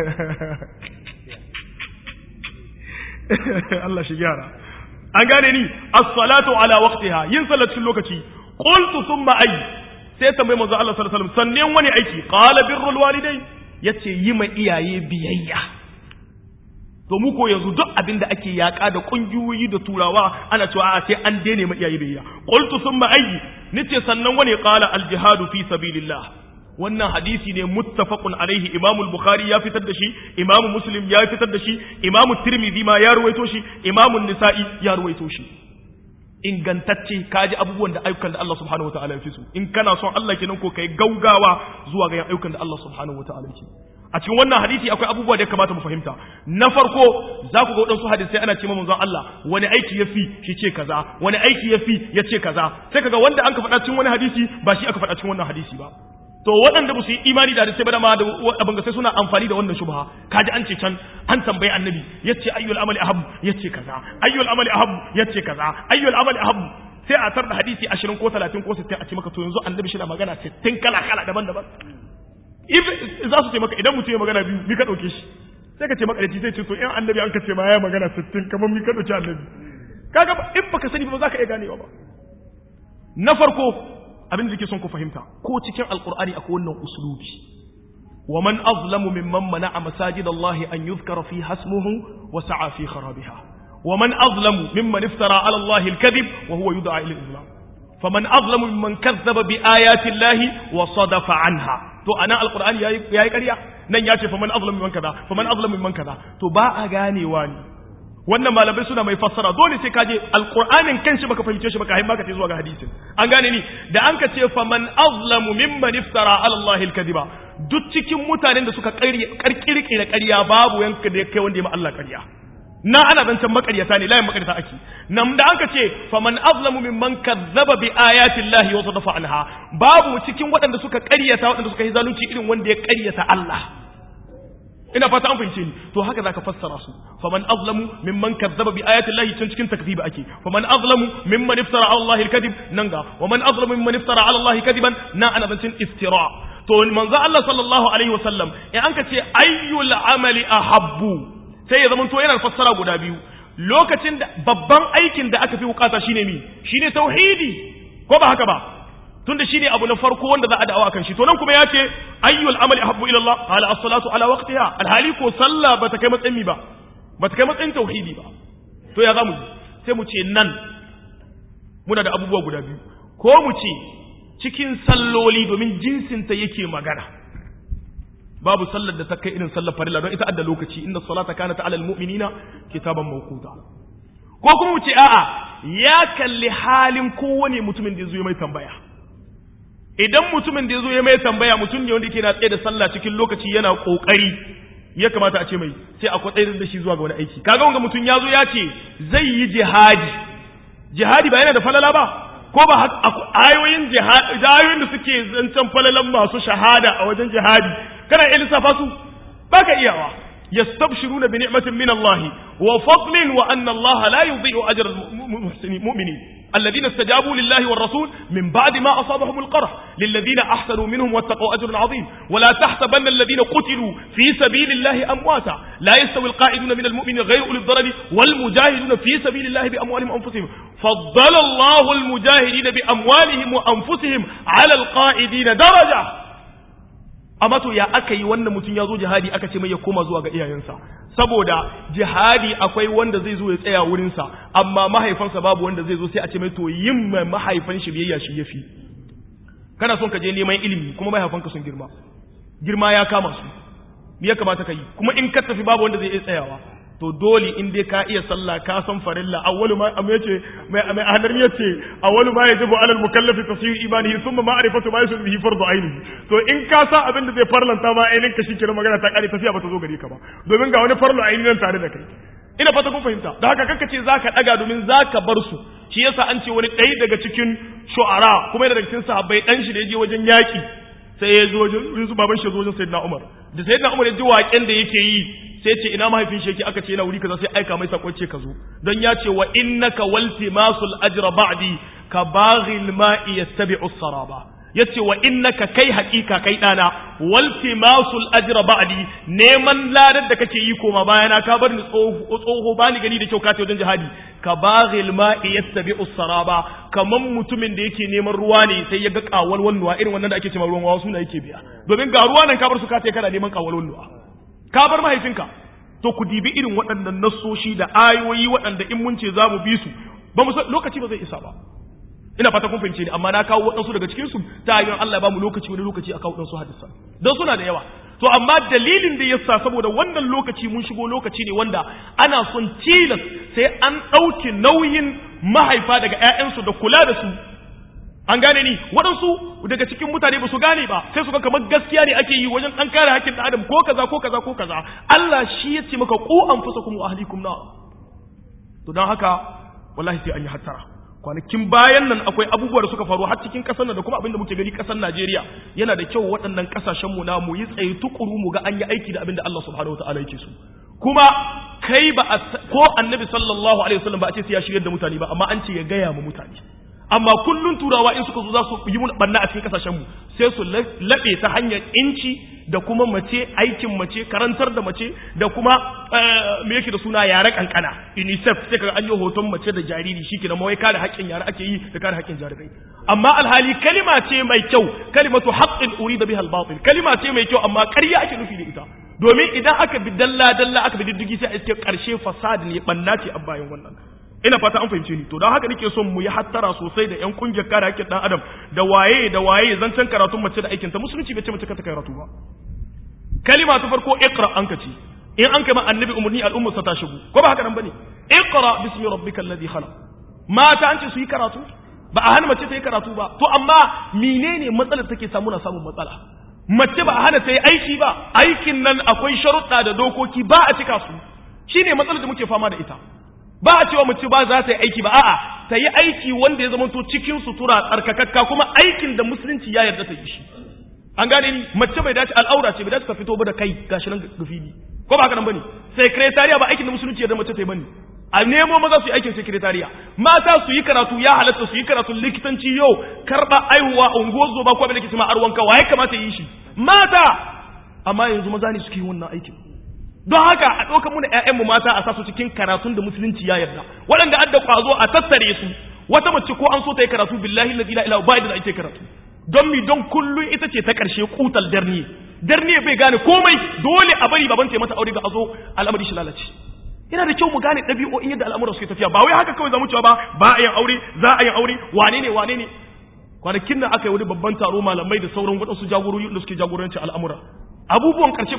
Allah shi gyara an gane ni as-salatu ala waqtiha yin sallah cikin lokaci qultu thumma ay sai tambayi manzo Allah sallallahu alaihi wasallam sannan wani aiki qala birrul walidain yace yi ma iyaye biyayya to mu ko yanzu duk abin da ake yaka da kungiyoyi da turawa ana cewa a sai an daina ma iyaye biyayya qultu thumma ayyi nace sannan wani qala al jihadu fi sabilillah wannan hadisi ne muttafaqun alaihi imam al-bukhari ya fitar da shi imam muslim ya fitar da shi imam tirmidhi ma ya ruwaito shi imam an-nisa'i ya ruwaito shi ingantacce kaji abubuwan da ayyukan da Allah subhanahu wataala ya fi so in kana son Allah kenan ko kai gaugawa zuwa ga ayyukan da Allah subhanahu wataala ya a cikin wannan hadisi akwai abubuwa da ya kamata mu fahimta na farko za ku ga waɗansu hadisai ana ce manzon Allah wani aiki ya fi shi ce kaza wani aiki ya fi ya ce kaza sai kaga wanda an ka faɗa cikin wani hadisi ba shi aka faɗa cikin wannan hadisi ba to waɗanda ba su yi imani da hadisai ba da ma da abin sai suna amfani da wannan shubha kaji an ce can an tambayi annabi yace ayyul amali ahab yace kaza ayyul amali ahab yace kaza ayyul amali ahab sai a tar da hadisi 20 ko 30 ko 60 a ce maka to yanzu annabi shi na magana 60 kala kala daban-daban za su ce maka idan mutum ya magana biyu mi ka ɗauke shi sai ka ce maka da zai ce to in annabi an ka ce ma ya magana sittin kamar mi ka ɗauki annabi kaga in baka sani ba za ka iya ganewa ba na farko abin da ke son ku fahimta ko cikin alkur'ani akwai wannan uslubi wa man azlamu mimman mana'a masajid Allah an yuzkara fi hasmuhu wa sa'a fi kharabiha wa man azlamu mimman iftara ala Allah al-kadhib wa huwa yud'a ila al-islam faman azlamu mimman kazzaba bi ayati Allah wa sadafa anha to anan alqur'ani yayi yayi ƙarya nan ya ce faman azlamu mimman kaza faman azlamu mimman kaza to ba a ganewa ne wannan malamai suna mai fassara dole sai ka je alqur'anin kanshi baka fahimce shi baka haimma ka zuwa ga hadisin an gane ni da an ka ce faman azlamu mimman iftara ala allahi alkadiba duk cikin mutanen da suka karkirkira ƙarya babu yanka da kai wanda ya ma Allah ƙarya na ana zancen makaryata ne layin makaryata ake nan da aka ce faman azlamu mimman kazzaba bi ayatin lahi wa sadafa anha babu cikin waɗanda suka ƙaryata waɗanda suka yi zalunci irin wanda ya ƙaryata Allah ina fata an fahimce ni to haka zaka fassara su faman azlamu mimman kazzaba bi ayatin lahi can cikin takdib ake faman azlamu mimman iftara ala Allah al-kadhib nan ga wa man azlamu mimman iftara ala Allah kadiban na ana zancen iftira to manzo Allah sallallahu alaihi wasallam in an ka ce ayyul amali ahabbu sai ya zama to yana fassara guda biyu lokacin da babban aikin da aka fi bukata shine mi shine tauhidi ko ba haka ba tunda shine abu na farko wanda za a da'awa kan shi to nan kuma ya ce ayyul amali ahabbu ila Allah qala as-salatu ala waqtiha alhali ko sallah bata kai matsayin mi ba bata kai matsayin tauhidi ba to ya zamu sai mu ce nan muna da abubuwa guda biyu ko mu ce cikin salloli domin jinsinta yake magana babu sallar da ta kai irin sallar farilla don ita adda lokaci inda salata kanat ala almu'minina kitaban mawquta ko kuma mu ce a'a ya kalli halin kowane mutumin da ya zo mai tambaya idan mutumin da ya zo ya mai tambaya mutum ne wanda yake na tsaye da sallah cikin lokaci yana kokari ya kamata a ce mai sai a kwatsayar da shi zuwa ga wani aiki kaga wanga mutum ya zo ya ce zai yi jihadi jihadi ba yana da falala ba ko ba ayoyin jihadi ayoyin da suke zancen falalan masu shahada a wajen jihadi kana iya lissafa su baka iyawa yastabshiruna bi ni'matin min Allah wa fadlin wa anna Allah la yudhi'u ajra al-mu'minin الذين استجابوا لله والرسول من بعد ما أصابهم القرح للذين أحسنوا منهم واتقوا أجر عظيم ولا تحسبن الذين قتلوا في سبيل الله أمواتا لا يستوي القائدون من المؤمنين غير أولي الضرر والمجاهدون في سبيل الله بأموالهم وأنفسهم فضل الله المجاهدين بأموالهم وأنفسهم على القائدين درجة amma to ya aka yi wannan mutum ya zo jihadi aka ce mai ya koma zuwa ga iyayensa saboda jihadi akwai wanda zai zo ya tsaya wurinsa amma mahaifansa babu wanda zai zo sai a ce mai to yin mai mahaifan shi biyayya shi yafi kana son ka je neman ilimi kuma mahaifanka sun girma girma ya kama su me ya kamata ka yi kuma in ka tafi babu wanda zai iya tsayawa to dole in dai ka iya sallah ka san farilla awwalu ma am yace mai mai hadar yace awwalu ma yajibu alal mukallafi tasyiu imanihi thumma ma'rifatu ma yusul bihi fardu ainihi to in ka sa abin da zai farlanta ma ainin ka shikenan magana ta kare tafiya bata zo gare ka ba domin ga wani farlu aini nan tare da kai ina fata kun fahimta da haka kanka ce zaka daga domin zaka bar su shi yasa an ce wani ɗaya daga cikin shu'ara kuma daga cikin sahabbai dan shi da yaje wajen yaki sai ya zo wajen su baban shi zo wajen sayyidina Umar da sayyidina Umar ya ji waƙen da yake yi sai ce ina mahaifin shi yake aka ce yana wuri kaza sai aika mai sako ce ka zo don ya ce wa innaka waltimasul ajra ba'di ka baghil ma'i yastabi'u saraba yace wa innaka kai haƙiƙa kai dana waltimasul ajra ba'di neman ladar da kake yi koma bayana ka bar ni tsoho bani gani da kyau ka wajen jihadi ka baghil ma'i yastabi'u saraba kaman mutumin da yake neman ruwa ne sai ya ga kawal wannuwa irin wannan da ake cewa ruwan wawa suna yake biya domin ga ruwa nan ka bar su ka kana neman kawal wannuwa ka bar mahaifinka to ku dibi irin waɗannan nassoshi da ayoyi waɗanda in mun ce za mu bi su ba mu lokaci ba zai isa ba ina fata kun fahimce ni amma na kawo waɗansu daga cikin su ta hanyar Allah ba mu lokaci wani lokaci a kawo waɗansu hadisa don suna da yawa to amma dalilin da yasa saboda wannan lokaci mun shigo lokaci ne wanda ana son tilas sai an ɗauki nauyin mahaifa daga 'ya'yansu da kula da su an gane ni waɗansu daga cikin mutane ba su gane ba sai su ga kamar gaskiya ne ake yi wajen ɗan kare hakkin ɗan adam ko kaza ko kaza ko kaza Allah shi ya ce maka ku anfusakum wa ahlikum na to don haka wallahi sai an yi hattara kwanakin bayan nan akwai abubuwa da suka faru har cikin ƙasar nan da kuma abinda muke gani ƙasar Najeriya yana da kyau waɗannan ƙasashen mu na mu yi tsaye tukuru mu ga an yi aiki da abinda Allah subhanahu wataala yake so kuma kai ba ko annabi sallallahu alaihi wasallam ba a ce sai ya shigar da mutane ba amma an ce ya gaya mu mutane amma kullun turawa in suka zo za su yi mun banna a cikin kasashen mu sai su laɓe ta hanyar inci da kuma mace aikin mace karantar da mace da kuma me yake da suna yare kankana unicef sai kaga an yi hoton mace da jariri shi kenan mawai kare haƙƙin yare ake yi da kare haƙƙin jarirai amma alhali kalima ce mai kyau kalimatu haqqin urida biha al-batil kalima ce mai kyau amma ƙarya ake nufi da ita domin idan aka bi dalla dalla aka bi diddigi sai a iske ƙarshe fasad ne banna ce a bayan wannan ina fata an fahimce ni to don haka nake son mu yi hattara sosai da yan kungiyar kare haƙƙin dan adam da waye da waye zancen karatun mace da aikinta musulunci bai ce mace ka ta karatu ba kalima ta farko iqra an ka ce in an kai ma annabi umarni al'ummar sa ta shigo ko ba haka nan bane iqra bismi rabbikal ladhi khalaq mata an ce su yi karatu ba a hana mace ta yi karatu ba to amma menene matsalar take samu na samun matsala mace ba a hana ta yi aiki ba aikin nan akwai sharuɗa da dokoki ba a cika su shine matsalar da muke fama da ita ba a cewa mace ba za ta yi aiki ba a'a ta yi aiki wanda ya zama to cikin sutura tsarkakakka kuma aikin da musulunci ya yarda ta yi shi an gane ni mace bai dace al'aura ce bai dace ta fito ba da kai gashi nan gafili ko ba haka nan bane sekretariya ba aikin da musulunci yarda mace ta yi bane a nemo maza su yi aikin sekretariya mata su yi karatu ya halatta su yi karatu likitanci yau karba aihuwa ungozo ba ko abin da ke cima arwanka wa ya kamata yi shi mata amma yanzu maza ne suke yi wannan aikin don haka a ɗaukar muna ‘ya'yanmu mata a sasu cikin karatun da musulunci ya yarda waɗanda adda ƙwazo a tattare su wata mace ko an so ta yi karatu billahi la ilaha ba da ake karatu don mi don kullum ita ce ta ƙarshe kutal darni darni bai gane komai dole a bari baban ta mata aure ga azo al'amari shi lalace yana da kyau mu gane ɗabi'o'in yadda al'amuran suke tafiya ba wai haka kawai zamu cewa ba ba a yin aure za a yin aure wane ne wane ne kwanakin nan aka yi wani babban taro malamai da sauran waɗansu jagorori da suke jagoranci al'amura abubuwan ƙarshe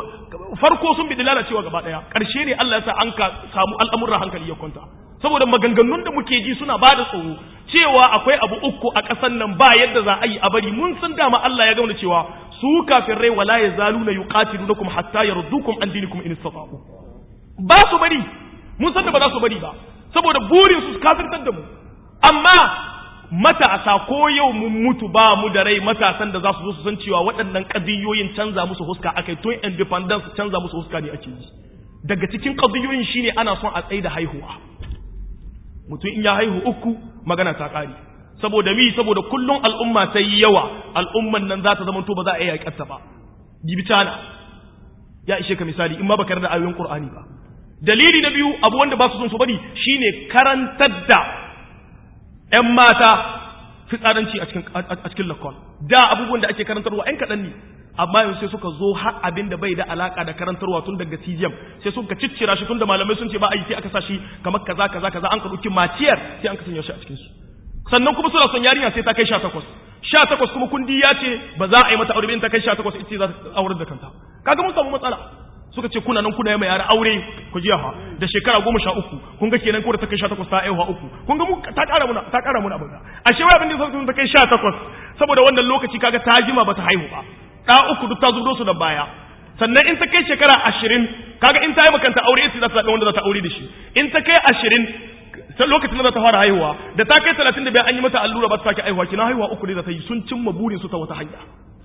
farko sun bi lalacewa gaba ɗaya ƙarshe ne Allah ya sa an ka samu al'amuran hankali ya kwanta saboda maganganun da muke ji suna ba da tsoro cewa akwai abu uku a ƙasar nan ba yadda za a yi a bari mun san dama Allah ya gauna cewa su kafin rai wala ya zalu na yuqatilunakum hatta yardukum an dinikum in istata'u ba su bari mun san da ba za su bari ba saboda burin su kafirtar da mu amma matasa ko yau mun mutu ba mu da rai matasan da za su zo su san cewa waɗannan ƙadiyoyin canza musu huska akai tun independence canza musu huska ne ake yi daga cikin ƙadiyoyin shine ana son a tsaye da haihuwa mutum in ya haihu uku magana ta ƙare saboda mi saboda kullum al'umma ta yi yawa al'umman nan za ta zama to ba za a iya yaƙarta ba bibitana ya ishe ka misali in ma baka da ayoyin qur'ani ba dalili na biyu abu wanda ba su son su bari shine karantar da ‘yan mata fitsaranci a cikin lakon da abubuwan da ake karantarwa ‘yan kaɗan ne amma yanzu sai suka zo har abin da bai da alaka da karantarwa tun daga tijiyam sai suka ciccira shi tun da malamai sun ce ba a yi sai aka sa shi kamar kaza kaza kaza an ka ɗauki maciyar sai an ka sanya shi a cikin su sannan kuma suna son yarinya sai ta kai sha takwas sha takwas kuma kundi ya ce ba za a yi mata aure in ta kai sha takwas ita za ta aurar da kanta kaga mun samu matsala suka ce kuna nan kuna yi mai yara aure ku ji ha da shekara goma sha uku kun ga kenan ko da ta kai sha takwas ta aihuwa uku kun ga mu ta ƙara muna ta ƙara muna abin ashe wai abin da sai ta kai sha takwas saboda wannan lokaci kaga ta jima bata haihu ba ɗa uku duk ta zubo su da baya sannan in ta kai shekara ashirin kaga in ta yi makanta aure ita za ta zaɓi wanda za ta aure da shi in ta kai ashirin sai lokacin da za ta fara haihuwa da ta kai talatin da biyar an yi mata allura ba ta sake haihuwa kina haihuwa uku ne za ta yi sun cimma burin su ta wata hanya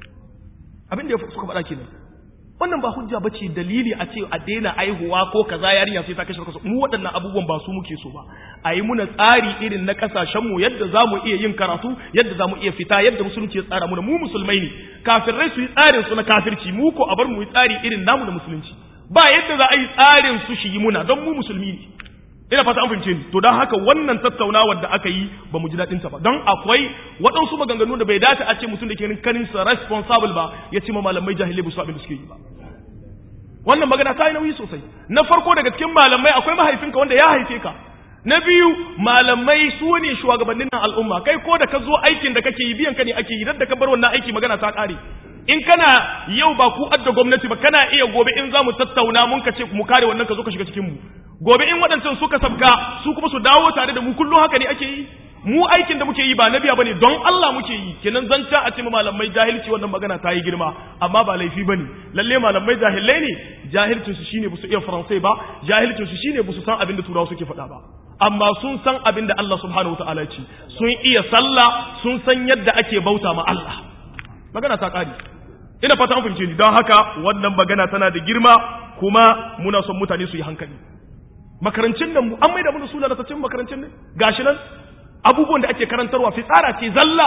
abin da suka faɗa kenan wannan ba hujja bace dalili a ce a daina aihuwa ko kaza yarinya sai ta kashe kaso mu waɗannan abubuwan ba su muke so ba a yi muna tsari irin na kasashen mu yadda za mu iya yin karatu yadda za mu iya fita yadda musulunci ya tsara muna mu musulmai ne kafirai su yi tsarin su na kafirci mu ko a bar mu yi tsari irin namu da musulunci ba yadda za a yi tsarin su shi yi muna don mu musulmi ne ina fata an fahimce ni to don haka wannan tattaunawar da aka yi ba mu ji daɗin ta ba don akwai waɗansu maganganu da bai dace a ce mutum da ke kanin sa responsible ba ya ce ma malamai jahilai ba su abin da suke yi ba wannan magana ta yi nauyi sosai na farko daga cikin malamai akwai mahaifinka wanda ya haife ka na biyu malamai su ne shugabannin nan al'umma kai ko da ka zo aikin da kake yi biyan ka ne ake yi da ka bar wannan aiki magana ta ƙare in kana yau ba ku adda gwamnati ba kana iya gobe in za mu tattauna mun ka ce mu kare wannan ka zo ka shiga cikin mu gobe in waɗancan suka sabka su kuma su dawo tare da mu kullum haka ne ake yi mu aikin da muke yi ba na biya bane don Allah muke yi kenan zanta a ce malamai jahilci wannan magana ta yi girma amma ba laifi bane lalle malamai jahilai ne jahilcin su shine busu iya faransai ba jahilcin su shine busu san abin da turawa suke faɗa ba amma sun san abin da Allah subhanahu wataala ce sun iya sallah sun san yadda ake bauta ma Allah magana ta ƙare ina fata an fahimce ni don haka wannan magana tana da girma kuma muna son mutane su yi hankali makarancin nan an maida mana suna da tacin makarancin nan gashi nan abubuwan da ake karantarwa fitsara ce zalla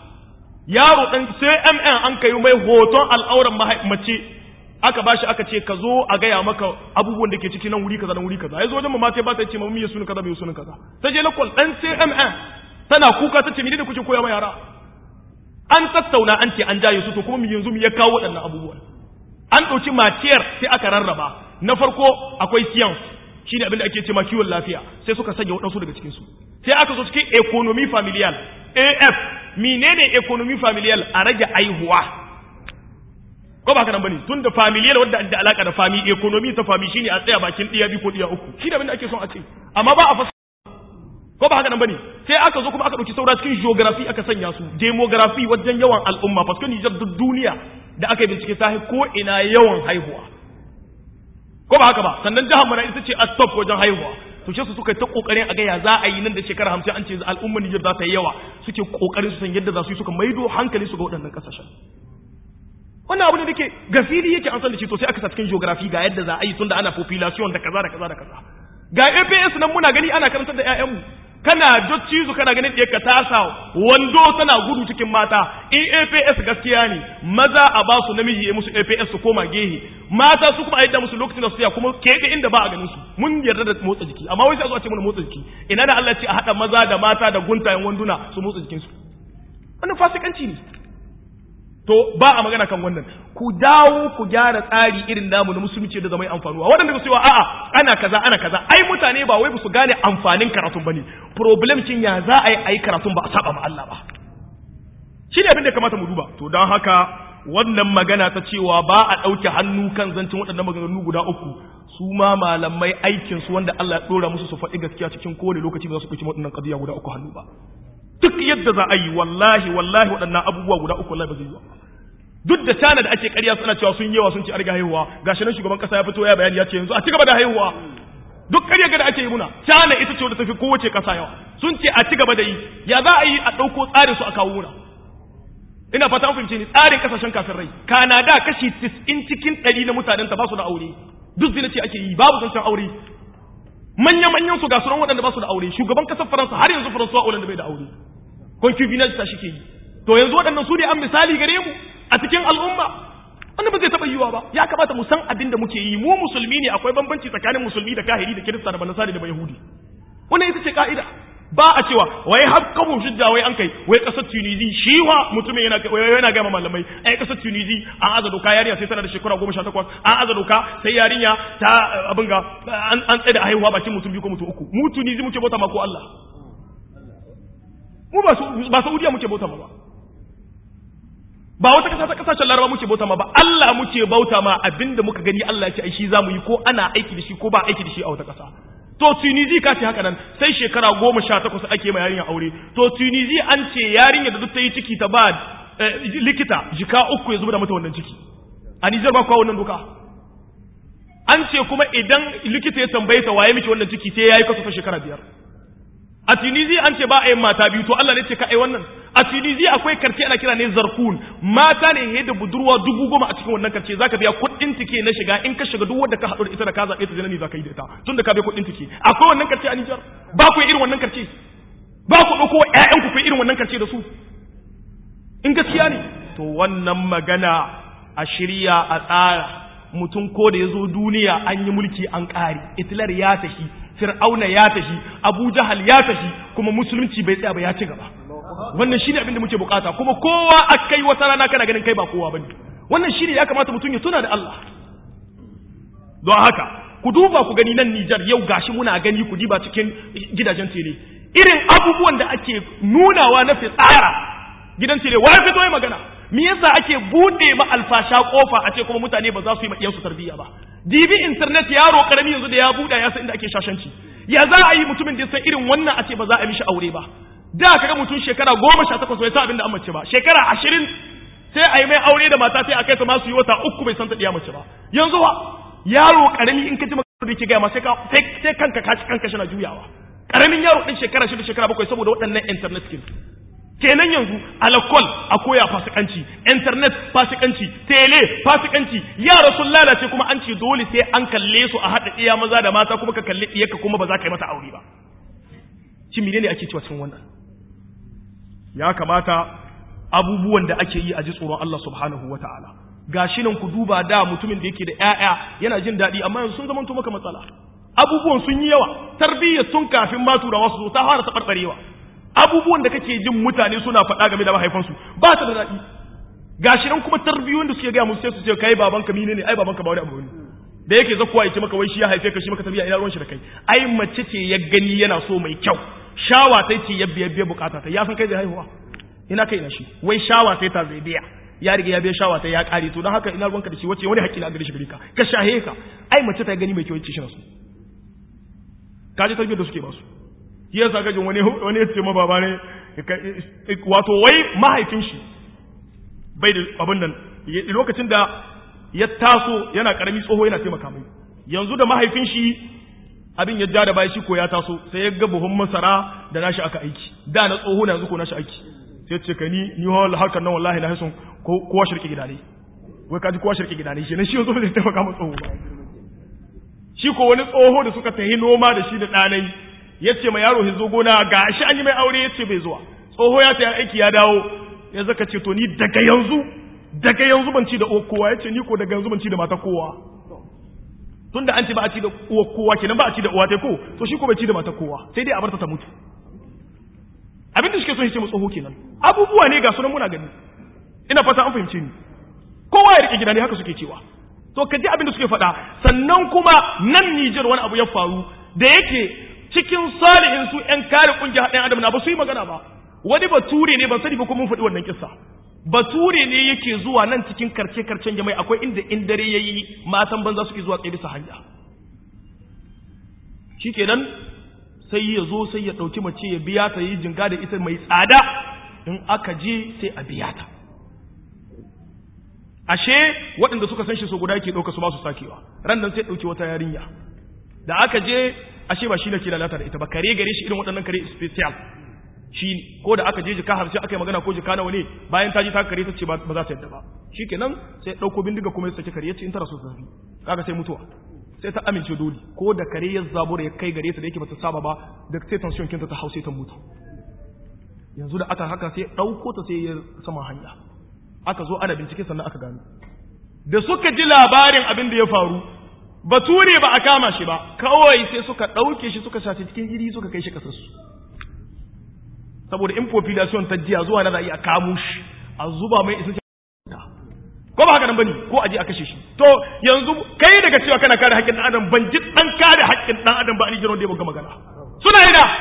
yaro dan CMN an kai mai hoton al'auran mace aka bashi aka ce ka zo a gaya maka abubuwan da ke ciki nan wuri kaza nan wuri kaza yazo wajen mama ba ta ce mami ya sunu kaza bai sunu kaza ta je lakol dan CMN tana kuka ta ce mene da kuke koya ma yara an tattauna an ce an jaye su to kuma yanzu mu ya kawo waɗannan abubuwan an ɗauki matiyar sai aka rarraba na farko akwai science shi ne abinda ake ce ma kiwon lafiya sai suka sanya waɗansu daga cikinsu sai aka zo cikin economy familial af menene economy familial a rage aihuwa ko ba haka nan bane tun da familiyar wadda da alaka da fami economy ta fami shine a tsaya bakin diya bi ko diya uku shi da abin da ake son a ce amma ba a fasa ko ba haka nan bane sai aka zo kuma aka dauki saura cikin geography aka sanya su demography wajen yawan al'umma parce que Niger duk duniya da aka yi bincike ta ko ina yawan haihuwa ko ba haka ba sannan jihar mana ita ce a top wajen haihuwa to shi su suka ta kokarin a ga ya za a yi nan da shekara 50 an ce al'ummar Niger za ta yi yawa suke kokarin su san yadda za su yi suka maido hankali su ga waɗannan kasashen wannan abu ne da ke gafili yake an san da shi to sai aka sa cikin geography ga yadda za a yi tunda ana population da kaza da kaza da kaza ga APS nan muna gani ana karantar da ƴaƴanmu kana docci su kana ganin ka tasa wando tana gudu cikin mata in APS gaskiya ne maza a ba su namiji ya musu APS su koma gehe mata su kuma a yadda musu lokacin da su ya kuma keɓe inda ba a ganin su mun yarda da motsa jiki amma wai sai a zo a ce mana motsa jiki ina da Allah ce a haɗa maza da mata da guntayen wanduna su motsa jikinsu wannan fasikanci ne to ba a magana kan wannan ku dawo ku gyara tsari irin namu na musulunci da zama amfanuwa waɗanda su yi a'a ana kaza ana kaza ai mutane ba wai ba su gane amfanin karatun bane problem kin ya za a yi ayi karatun ba a saba ma Allah ba shi ne abin da kamata mu duba to don haka wannan magana ta cewa ba a ɗauke hannu kan zancin waɗannan maganganu guda uku su ma malamai aikin su wanda Allah ya ɗora musu su faɗi gaskiya cikin kowane lokaci ba za su ɗauki waɗannan ƙadiya guda uku hannu ba duk yadda za a yi wallahi wallahi waɗannan abubuwa guda uku wallahi ba zai yi ba duk da tana da ake ƙarya suna cewa sun yawa sun ci arga haihuwa gashi nan shugaban kasa ya fito ya bayani ya ce yanzu a ci gaba da haihuwa duk ƙarya da ake yi muna tana ita ce wadda tafi kowace kasa yawa sun ce a ci gaba da yi ya za a yi a ɗauko tsarin su a kawo muna ina fata an fahimce ni tsarin kasashen kafin rai kanada kashi 90 cikin 100 na mutanen ta ba su da aure duk zina ce ake yi babu zancen aure manya-manyan su ga sunan waɗanda ba su da aure shugaban kasar faransa har yanzu faransa Hollande bai da aure concubinage ta shike yi to yanzu waɗannan su ne an misali gare mu a cikin al'umma wannan ba zai taɓa yiwuwa ba ya kamata mu san abin da muke yi mu musulmi ne akwai bambanci tsakanin musulmi da kahiri da kirista da banasari da bayahudi wannan ita ce ka'ida ba a cewa wai har kabun shidda wai an kai wai kasar tunisi shi wa mutumin yana yana ga malamai ai kasar tunisi an aza doka yarinya sai tana da shekara goma sha takwas an aza doka sai yarinya ta abin ga an tsaye da haihuwa bakin mutum biyu ko mutum uku mu tunisi muke bauta ma ko Allah mu ba Saudiya muke bauta ma ba ba wata kasa ta kasashen laraba muke bauta ma ba Allah muke bauta ma abinda muka gani Allah ya ce ai shi zamu yi ko ana aiki da shi ko ba aiki da shi a wata kasa to Tunisi ka ce haka nan sai shekara goma sha takwas ake ma yarinya aure to Tunisi an ce yarinya da duk ta yi ciki ta ba likita jika uku ya zuba da mata wannan ciki a Nijar ba kuwa wannan doka an ce kuma idan likita ya tambaye ta waye miki wannan ciki sai yayi kaso ta shekara biyar a Tunisia an ce ba a yin mata biyu to Allah ne ce ka ai wannan a Tunisia akwai karce ana kira ne zarkun mata ne he da budurwa dubu goma a cikin wannan karce zaka biya kuɗin tike na shiga in ka shiga duk wanda ka haɗu da ita da ka zaɓe ta zinani zaka yi da ita tun da ka biya kuɗin tike akwai wannan karce a Nijar ba ku irin wannan karce ba ku ɗauko ƴaƴan ku irin wannan karce da su in gaskiya ne to wannan magana a shirya a tsara mutum ko da ya zo duniya an yi mulki an ƙare Hitler ya tafi fir'auna ya tafi abu jahal ya tafi kuma musulunci bai tsaya ba ya ci gaba wannan shine abin da muke bukata kuma kowa akai wata rana kana ganin kai ba kowa bane wannan shine ya kamata mutum ya tuna da Allah don haka ku duba ku gani nan Nijar yau gashi muna gani ku diba cikin gidajen tele irin abubuwan da ake nunawa na fitsara gidan tele wai fito yi magana me yasa ake bude ma alfasha kofa a ce kuma mutane ba za su yi ma iyansu tarbiyya ba dibi internet yaro karami yanzu da ya buɗa ya san inda ake shashanci ya za a yi mutumin da ya san irin wannan a ce ba za a mishi aure ba da kaga mutum shekara goma sha takwas bai san abin da an mace ba shekara ashirin sai a yi mai aure da mata sai a kai ta masu yi wata uku bai san ta ɗiya mace ba yanzu wa yaro karami in ka ji magana da ke gaya ma sai sai kanka ka ci kanka shana juyawa karamin yaro ɗin shekara shida shekara bakwai saboda waɗannan internet skills kenan yanzu alakol a koya fasikanci internet fasikanci tele fasikanci yara sun lalace kuma an ce dole sai an kalle su a haɗa iya maza da mata kuma ka kalli iyaka kuma ba za ka yi mata aure ba shi menene ake cewa cikin wannan ya kamata abubuwan da ake yi a ji tsoron Allah subhanahu wa ta'ala gashi nan ku duba da mutumin da yake da ƴaƴa yana jin daɗi amma yanzu sun zama maka matsala abubuwan sun yi yawa tarbiyyar tun kafin ma turawa su zo ta fara taɓarɓarewa abubuwan da kake jin mutane suna faɗa game da mahaifansu ba ta da daɗi gashi nan kuma tarbiyyun da suke gaya musu sai su ce kai babanka mine ne ai babanka ba wani abu ne da yake zakuwa yake maka wai shi ya haife ka shi maka tarbiyya ina ruwan shi da kai ai mace ce ya gani yana so mai kyau shawa sai ce ya biya biya bukata ta ya san kai zai haihuwa ina kai na shi wai shawa sai ta zai biya ya riga ya biya shawa ta ya kare to don haka ina ruwanka da shi wace wani haƙƙi na gare shi gare ka ka shahe ka ai mace ta gani mai kyau yace shi na so ka ji tarbiyyar da suke ba su shi yasa gajin wani wani ya ce ma baba ne wato wai mahaifin shi bai da abin nan lokacin da ya taso yana karami tsoho yana taimaka mai yanzu da mahaifin shi abin ya ja da baya shi ko ya taso sai ya ga buhun masara da nashi aka aiki da na tsoho na yanzu ko nashi aiki sai ce ka ni ni hawal harkar nan wallahi na haison kowa shirki gida ne wai kaji kowa shirki gida ne shi ne shi yanzu zai taimaka ma tsoho ba shi ko wani tsoho da suka tahi noma da shi da ɗanai ya ce ma yaro ya zo gona ga shi an yi mai aure ya ce bai zuwa tsoho ya ta aiki ya dawo ya zaka ce to ni daga yanzu daga yanzu ban ci da uwar kowa ya ce ni ko daga yanzu ban ci da mata kowa tun da an ce ba a ci da uwar kowa kenan ba a ci da uwa ta ko to shi ko bai ci da mata kowa sai dai a barta ta mutu abin da suke so ya ce mu tsoho kenan abubuwa ne ga sunan muna gani ina fata an fahimce ni kowa ya rike gida ne haka suke cewa to ka ji abin da suke faɗa sannan kuma nan Nijar wani abu ya faru da yake cikin salihin su ƴan kare ƙungiyar ɗan adam na ba su yi magana ba wani bature ne ban sani ba ko mun faɗi wannan kissa bature ne yake zuwa nan cikin karce karcen jama'i akwai inda in dare yayi matan banza suke zuwa tsaye bisa hanya shikenan sai ya zo sai ya ɗauki mace ya biya ta yi jinga da ita mai tsada in aka je sai a biya ta ashe waɗanda suka san shi so guda yake ɗauka su ba su sakewa ran nan sai ɗauki wata yarinya da aka je ashe ba shi ne ke lalata da ita ba kare gare shi irin waɗannan kare special shi ko da aka je jika hamsin aka yi magana ko jika nawa ne bayan ta ji ta kare ta ce ba za ta yadda ba shi kenan sai ɗauko bindiga kuma ya saki kare ya ce in tara so zafi kaga sai mutuwa sai ta amince dole ko da kare ya zabura ya kai gare ta da yake bata saba ba da sai tension kinta ta hausa ta mutu yanzu da aka haka sai ɗauko ta sai ya sama hanya aka zo ana bincike sannan aka gano da suka ji labarin abin da ya faru bature ba a kama shi ba kawai sai suka ɗauke shi suka sace cikin iri suka kai shi kasarsu saboda in population ta jiya zuwa na za a iya kamo shi a zuba mai isa ko ba haka nan bane ko aje a kashe shi to yanzu kai daga cewa kana kare haƙƙin ɗan adam ban ji ɗan kare haƙƙin ɗan adam ba a Nijar wanda ya buga magana suna yi da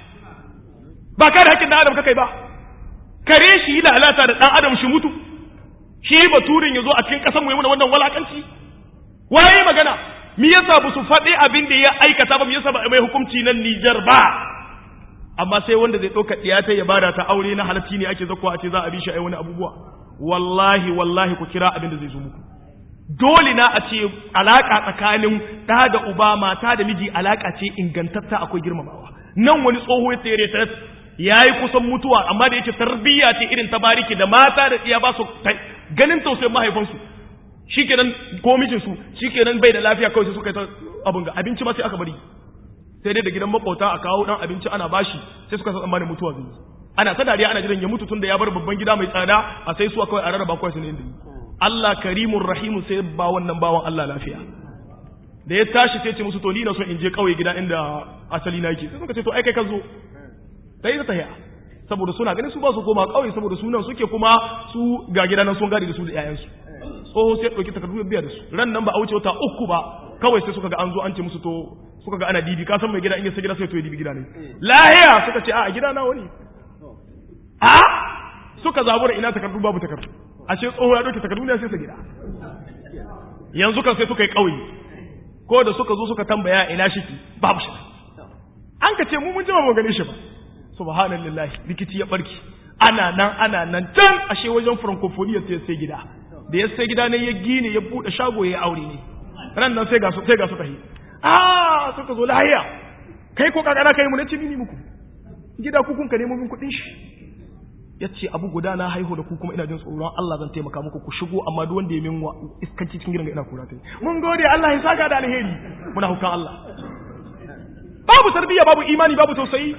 ba kare haƙƙin ɗan adam kakai ba kare shi yi lalata da ɗan adam shi mutu shi baturin ya zo a cikin ƙasar mu yi wannan walakanci waye magana me yasa ba su faɗi abin da ya aikata ba me yasa ba mai hukunci nan Nijar ba amma sai wanda zai ɗauka ɗiyata ya bada ta aure na halatti ne ake zakwa a ce za a bi shi ai wani abubuwa wallahi wallahi ku kira abin da zai zo muku dole na a ce alaka tsakanin ɗa da uba mata da miji alaka ce ingantatta akwai girmamawa nan wani tsoho ya tsere ta ya yi kusan mutuwa amma da yake tarbiyya ce irin ta bariki da mata da iya ba su ganin tausayin mahaifansu shikenan ko mijinsu shikenan bai da lafiya kawai sai suka yi ta abin ga abinci ma sai aka bari sai dai da gidan makauta a kawo dan abinci ana bashi sai suka san tsammanin mutuwa zai ana ta dariya ana jiran ya mutu tunda ya bar babban gida mai tsada a sai su kawai a rarraba kawai su ne inda Allah karimun rahimu sai ba wannan bawan Allah lafiya da ya tashi sai ce musu to ni na so in je kauye gida inda asali na yake sai suka ce to ai kai ka zo sai ta tahiya saboda suna ganin su ba su koma kauye saboda sunan suke kuma su ga gida nan sun gadi da su da yayansu tsoho sai ɗauki takardu biya da su ran nan ba a wuce wata uku ba kawai sai suka ga an zo an ce musu to suka ga ana dibi ka san mai gida in ya sai gida sai to ya dibi gida ne lahiya suka ce a gida na wani a suka zabura ina takardu babu takardu ashe tsoho ya ɗauki takardu ne sai sa gida yanzu kan sai suka yi ƙauye ko da suka zo suka tambaya ina shi babu shi an ka ce mu mun jima mu gane shi ba subhanallahi rikici ya barki ana nan ana nan can ashe wajen francophonie sai sai gida da ya sai gida ne ya gine ya bude shago ya aure ne ran nan sai ga su sai ga su tahi ah suka zo lahiya kai ko kakana kai mu ne cini muku gida ku kun ka nemo min kudin shi yace abu guda na haihu da ku kuma ina jin tsoron Allah zan taimaka muku ku shigo amma duk wanda ya min iskanci cikin gidan ina kura tai mun gode Allah ya saka da alheri muna hukan Allah babu tarbiyya babu imani babu tausayi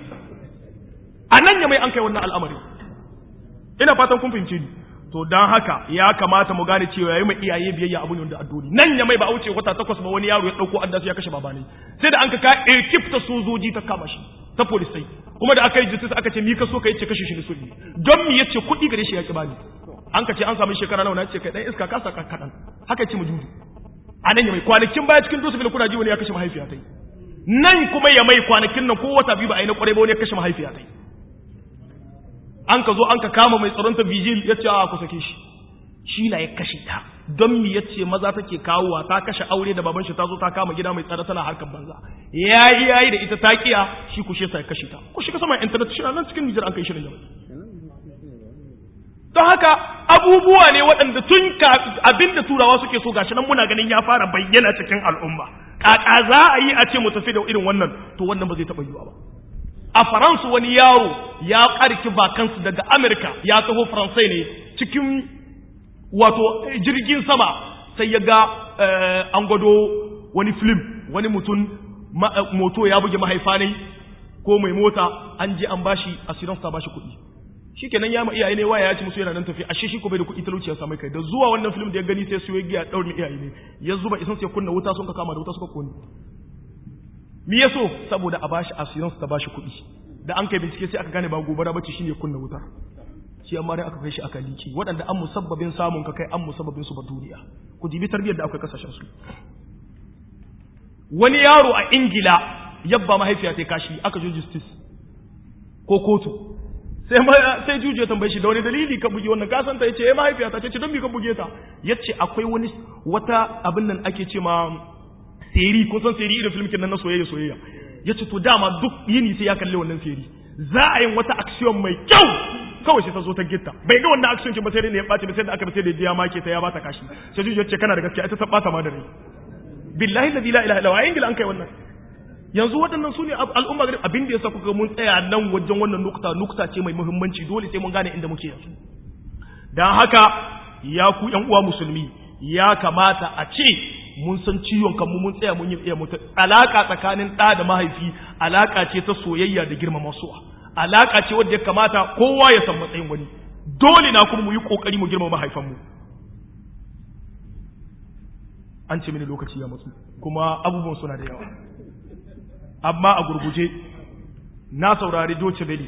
a nan ya mai an kai wannan al'amari ina fatan kun fahimce ni to dan haka ya kamata mu gane cewa yayi mai iyaye biyayya abun da addoni nan ya mai ba wuce wata takwas ba wani yaro ya dauko addasu ya kashe baba ne sai da an ka ka ekip ta sojoji ta kama shi ta polisai kuma da aka yi justice aka ce mi ka so ka yace kashe shi ne sudi don mi yace kuɗi gare shi ya ki bani an ka ce an samu shekara nawa na ce kai dan iska ka saka kadan haka ce mu juju a nan ya mai kwanakin baya cikin dusu kuna ji wani ya kashe mahaifiya tai nan kuma ya mai kwanakin nan ko wata biyu ba a yi na kwarai ba wani ya kashe mahaifiya tai an ka zo an ka kama mai tsaron ta vigil ya ce a ku sake shi shi na ya kashe ta don mi yace maza take kawowa ta kashe aure da baban shi ta zo ta kama gida mai tsada tana harkar banza yayi yayi da ita ta kiya shi kushe sai kashe ta ku shiga sama internet shi nan cikin Nijar an kai shirin jama'a don haka abubuwa ne waɗanda tun abinda turawa suke so gashi nan muna ganin ya fara bayyana cikin al'umma kaka za a yi a ce mu tafi da irin wannan to wannan ba zai taɓa yiwa ba a faransu wani yaro ya ƙarki bakansu daga amurka ya taho faransai ne cikin wato jirgin sama sai ya ga an gwado wani film wani mutum moto ya buge mahaifa ne ko mai mota an je an bashi assurance ta bashi kuɗi shikenan ya ma iyaye ne waya ya ci musu yana nan tafi ashe shi ko bai da kuɗi talauci ya samu kai da zuwa wannan film da ya gani sai su yi giya daurin iyaye ne ya zuba isan sai kunna wuta sun ka kama da wuta suka kone me yaso saboda a bashi assurance ta bashi kuɗi da an kai bincike sai aka gane ba gobara bace shine kunna wutar shi amma dai aka kai shi aka liki waɗanda an musabbabin samun ka kai an musabbabin su ba duniya ku jibi tarbiyyar da akwai kasashen su wani yaro a ingila yabba mahaifiya ta kashi aka jo justice ko kotu sai sai juje tambaye shi da wani dalili ka buge wannan kasan ta yace eh mahaifiya ta ce don me ka buge ta yace akwai wani wata abin nan ake ce ma seri kun san seri irin filmin nan na soyayya soyayya yace to dama duk yini sai ya kalle wannan seri za a yi wata action mai kyau kawai sai ta zo ta gitta bai ga wannan action ce ba sai dai ne ya bace ba sai da aka sai da ya make ta ya bata kashi sai juje ce kana da gaskiya ita ta bata ma da rai billahi la ilaha illa huwa ingila an kai wannan yanzu waɗannan su ne al'umma gari abin da ya sa kuka mun tsaya nan wajen wannan nukta nukta ce mai muhimmanci dole sai mun gane inda muke yanzu don haka ya ku ‘yan uwa musulmi ya kamata a ce mun san ciwon kanmu mun tsaya mun yi iya mutu alaka tsakanin ɗa da mahaifi alaka ce ta soyayya da girmama suwa alaka ce wadda ya kamata kowa ya san matsayin wani dole na kuma mu yi kokari mu girmama mahaifanmu an ce mini lokaci ya matsu kuma abubuwan suna da yawa amma a gurguje na saurari Doce Beli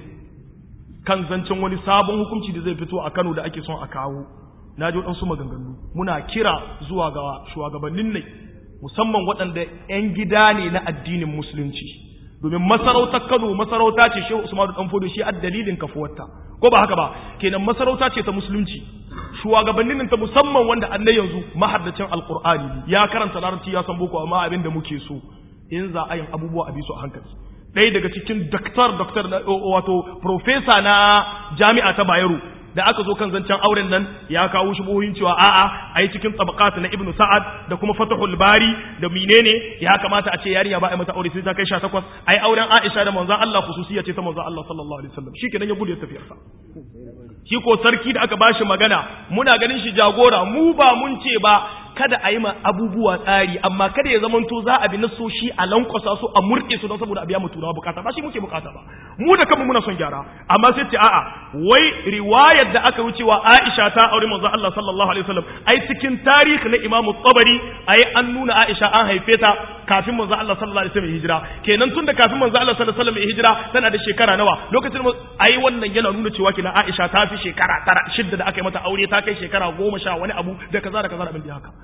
kan zancen wani sabon hukunci da zai fito a Kano da ake son a kawo na ji waɗansu maganganu muna kira zuwa ga shugabannin ne musamman waɗanda 'yan gida ne na addinin musulunci domin masarautar Kano masarauta ce Shehu Usman Dan Fodo shi a dalilin kafuwarta ko ba haka ba kenan masarauta ce ta musulunci shugabannin ta musamman wanda annai yanzu mahaddacin alqur'ani ya karanta larabci ya san boko amma abin da muke so in za a yin abubuwa a bisu a hankali ɗaya daga cikin daktar daktar wato profesa na jami'a ta bayero da aka zo kan zancen auren nan ya kawo shubuhin cewa a'a a yi cikin tabaqat na ibnu sa'ad da kuma fatahul bari da menene ya kamata a ce yarinya ba a mata aure sai ta kai 18 ai auren aisha da manzon Allah khususiyya ce ta manzon Allah sallallahu alaihi wasallam shi kenan ya gudu ya tafi sa shi ko sarki da aka bashi magana muna ganin shi jagora mu ba mun ce ba kada a yi ma abubuwa tsari amma kada ya zamanto za a bi nasoshi a lankwasa su a murƙe su don saboda a biya mu turawa bukata ba shi muke bukata ba mu da kanmu muna son gyara amma sai ce a'a wai riwayar da aka wucewa Aisha ta aure manzo Allah sallallahu alaihi wasallam ai cikin tarihi na Imam Tabari ai an nuna Aisha an haife ta kafin manzo Allah sallallahu alaihi wasallam hijira kenan tun da kafin manzo Allah sallallahu alaihi wasallam hijira tana da shekara nawa lokacin ai wannan yana nuna cewa kina Aisha ta fi shekara tara shidda da aka yi mata aure ta kai shekara goma sha wani abu da kaza da kaza da abin da haka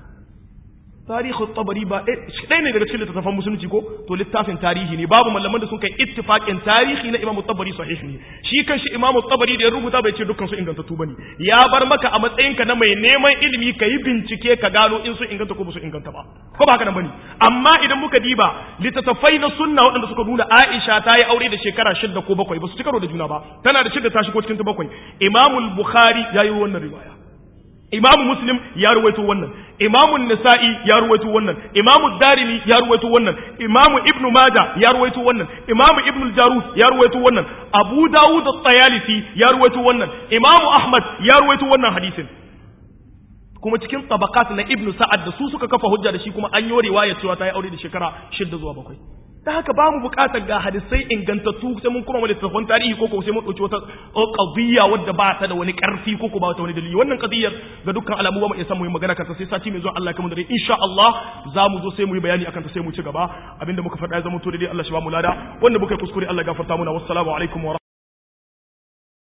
tarihi tabari ba ɗaya ne daga cikin littattafan musulunci ko to littafin tarihi ne babu malaman da sun kai ittifaqin tarihi na imam tabari sahih ne shi kanshi imam tabari da ya rubuta bai ce dukkan su ingantattu bane ya bar maka a matsayin ka na mai neman ilimi ka yi bincike ka gano in su inganta ko ba su inganta ba ko ba haka nan bane amma idan muka diba littattafai na sunna waɗanda suka nuna Aisha ta yi aure da shekara shidda ko bakwai ba su ci karo da juna ba tana da shidda ta shigo cikin ta bakwai imam bukhari ya yi wannan riwaya imamu muslim ya ruwaito wannan imamu nisa'i ya ruwaito wannan imamu darimi ya ruwaito wannan imamu ibnu majah ya ruwaito wannan imamu ibnu jarud ya ruwaito wannan abu dawud at-tayalisi ya ruwaito wannan imamu ahmad ya ruwaito wannan hadisin kuma cikin tabaqat na ibnu sa'ad da su suka kafa hujja da shi kuma an yi riwaya cewa ta yi aure da shekara 6 zuwa 7 da haka ba mu bukatar ga hadisai ingantattu sai mun kuma wani tafon tarihi ko sai mun dauki wata qadiyya wadda ba ta da wani karfi ko ba ta wani dalili wannan qadiyyar ga dukkan alamu ba mu iya san mu yi magana kanta sai sati mai zuwa Allah kamar da insha Allah za mu zo sai mu yi bayani akan ta sai mu ci gaba abinda muka faɗa ya zama to dai Allah shi ba mu lada wanda muka kuskure Allah gafarta muna wassalamu alaikum wa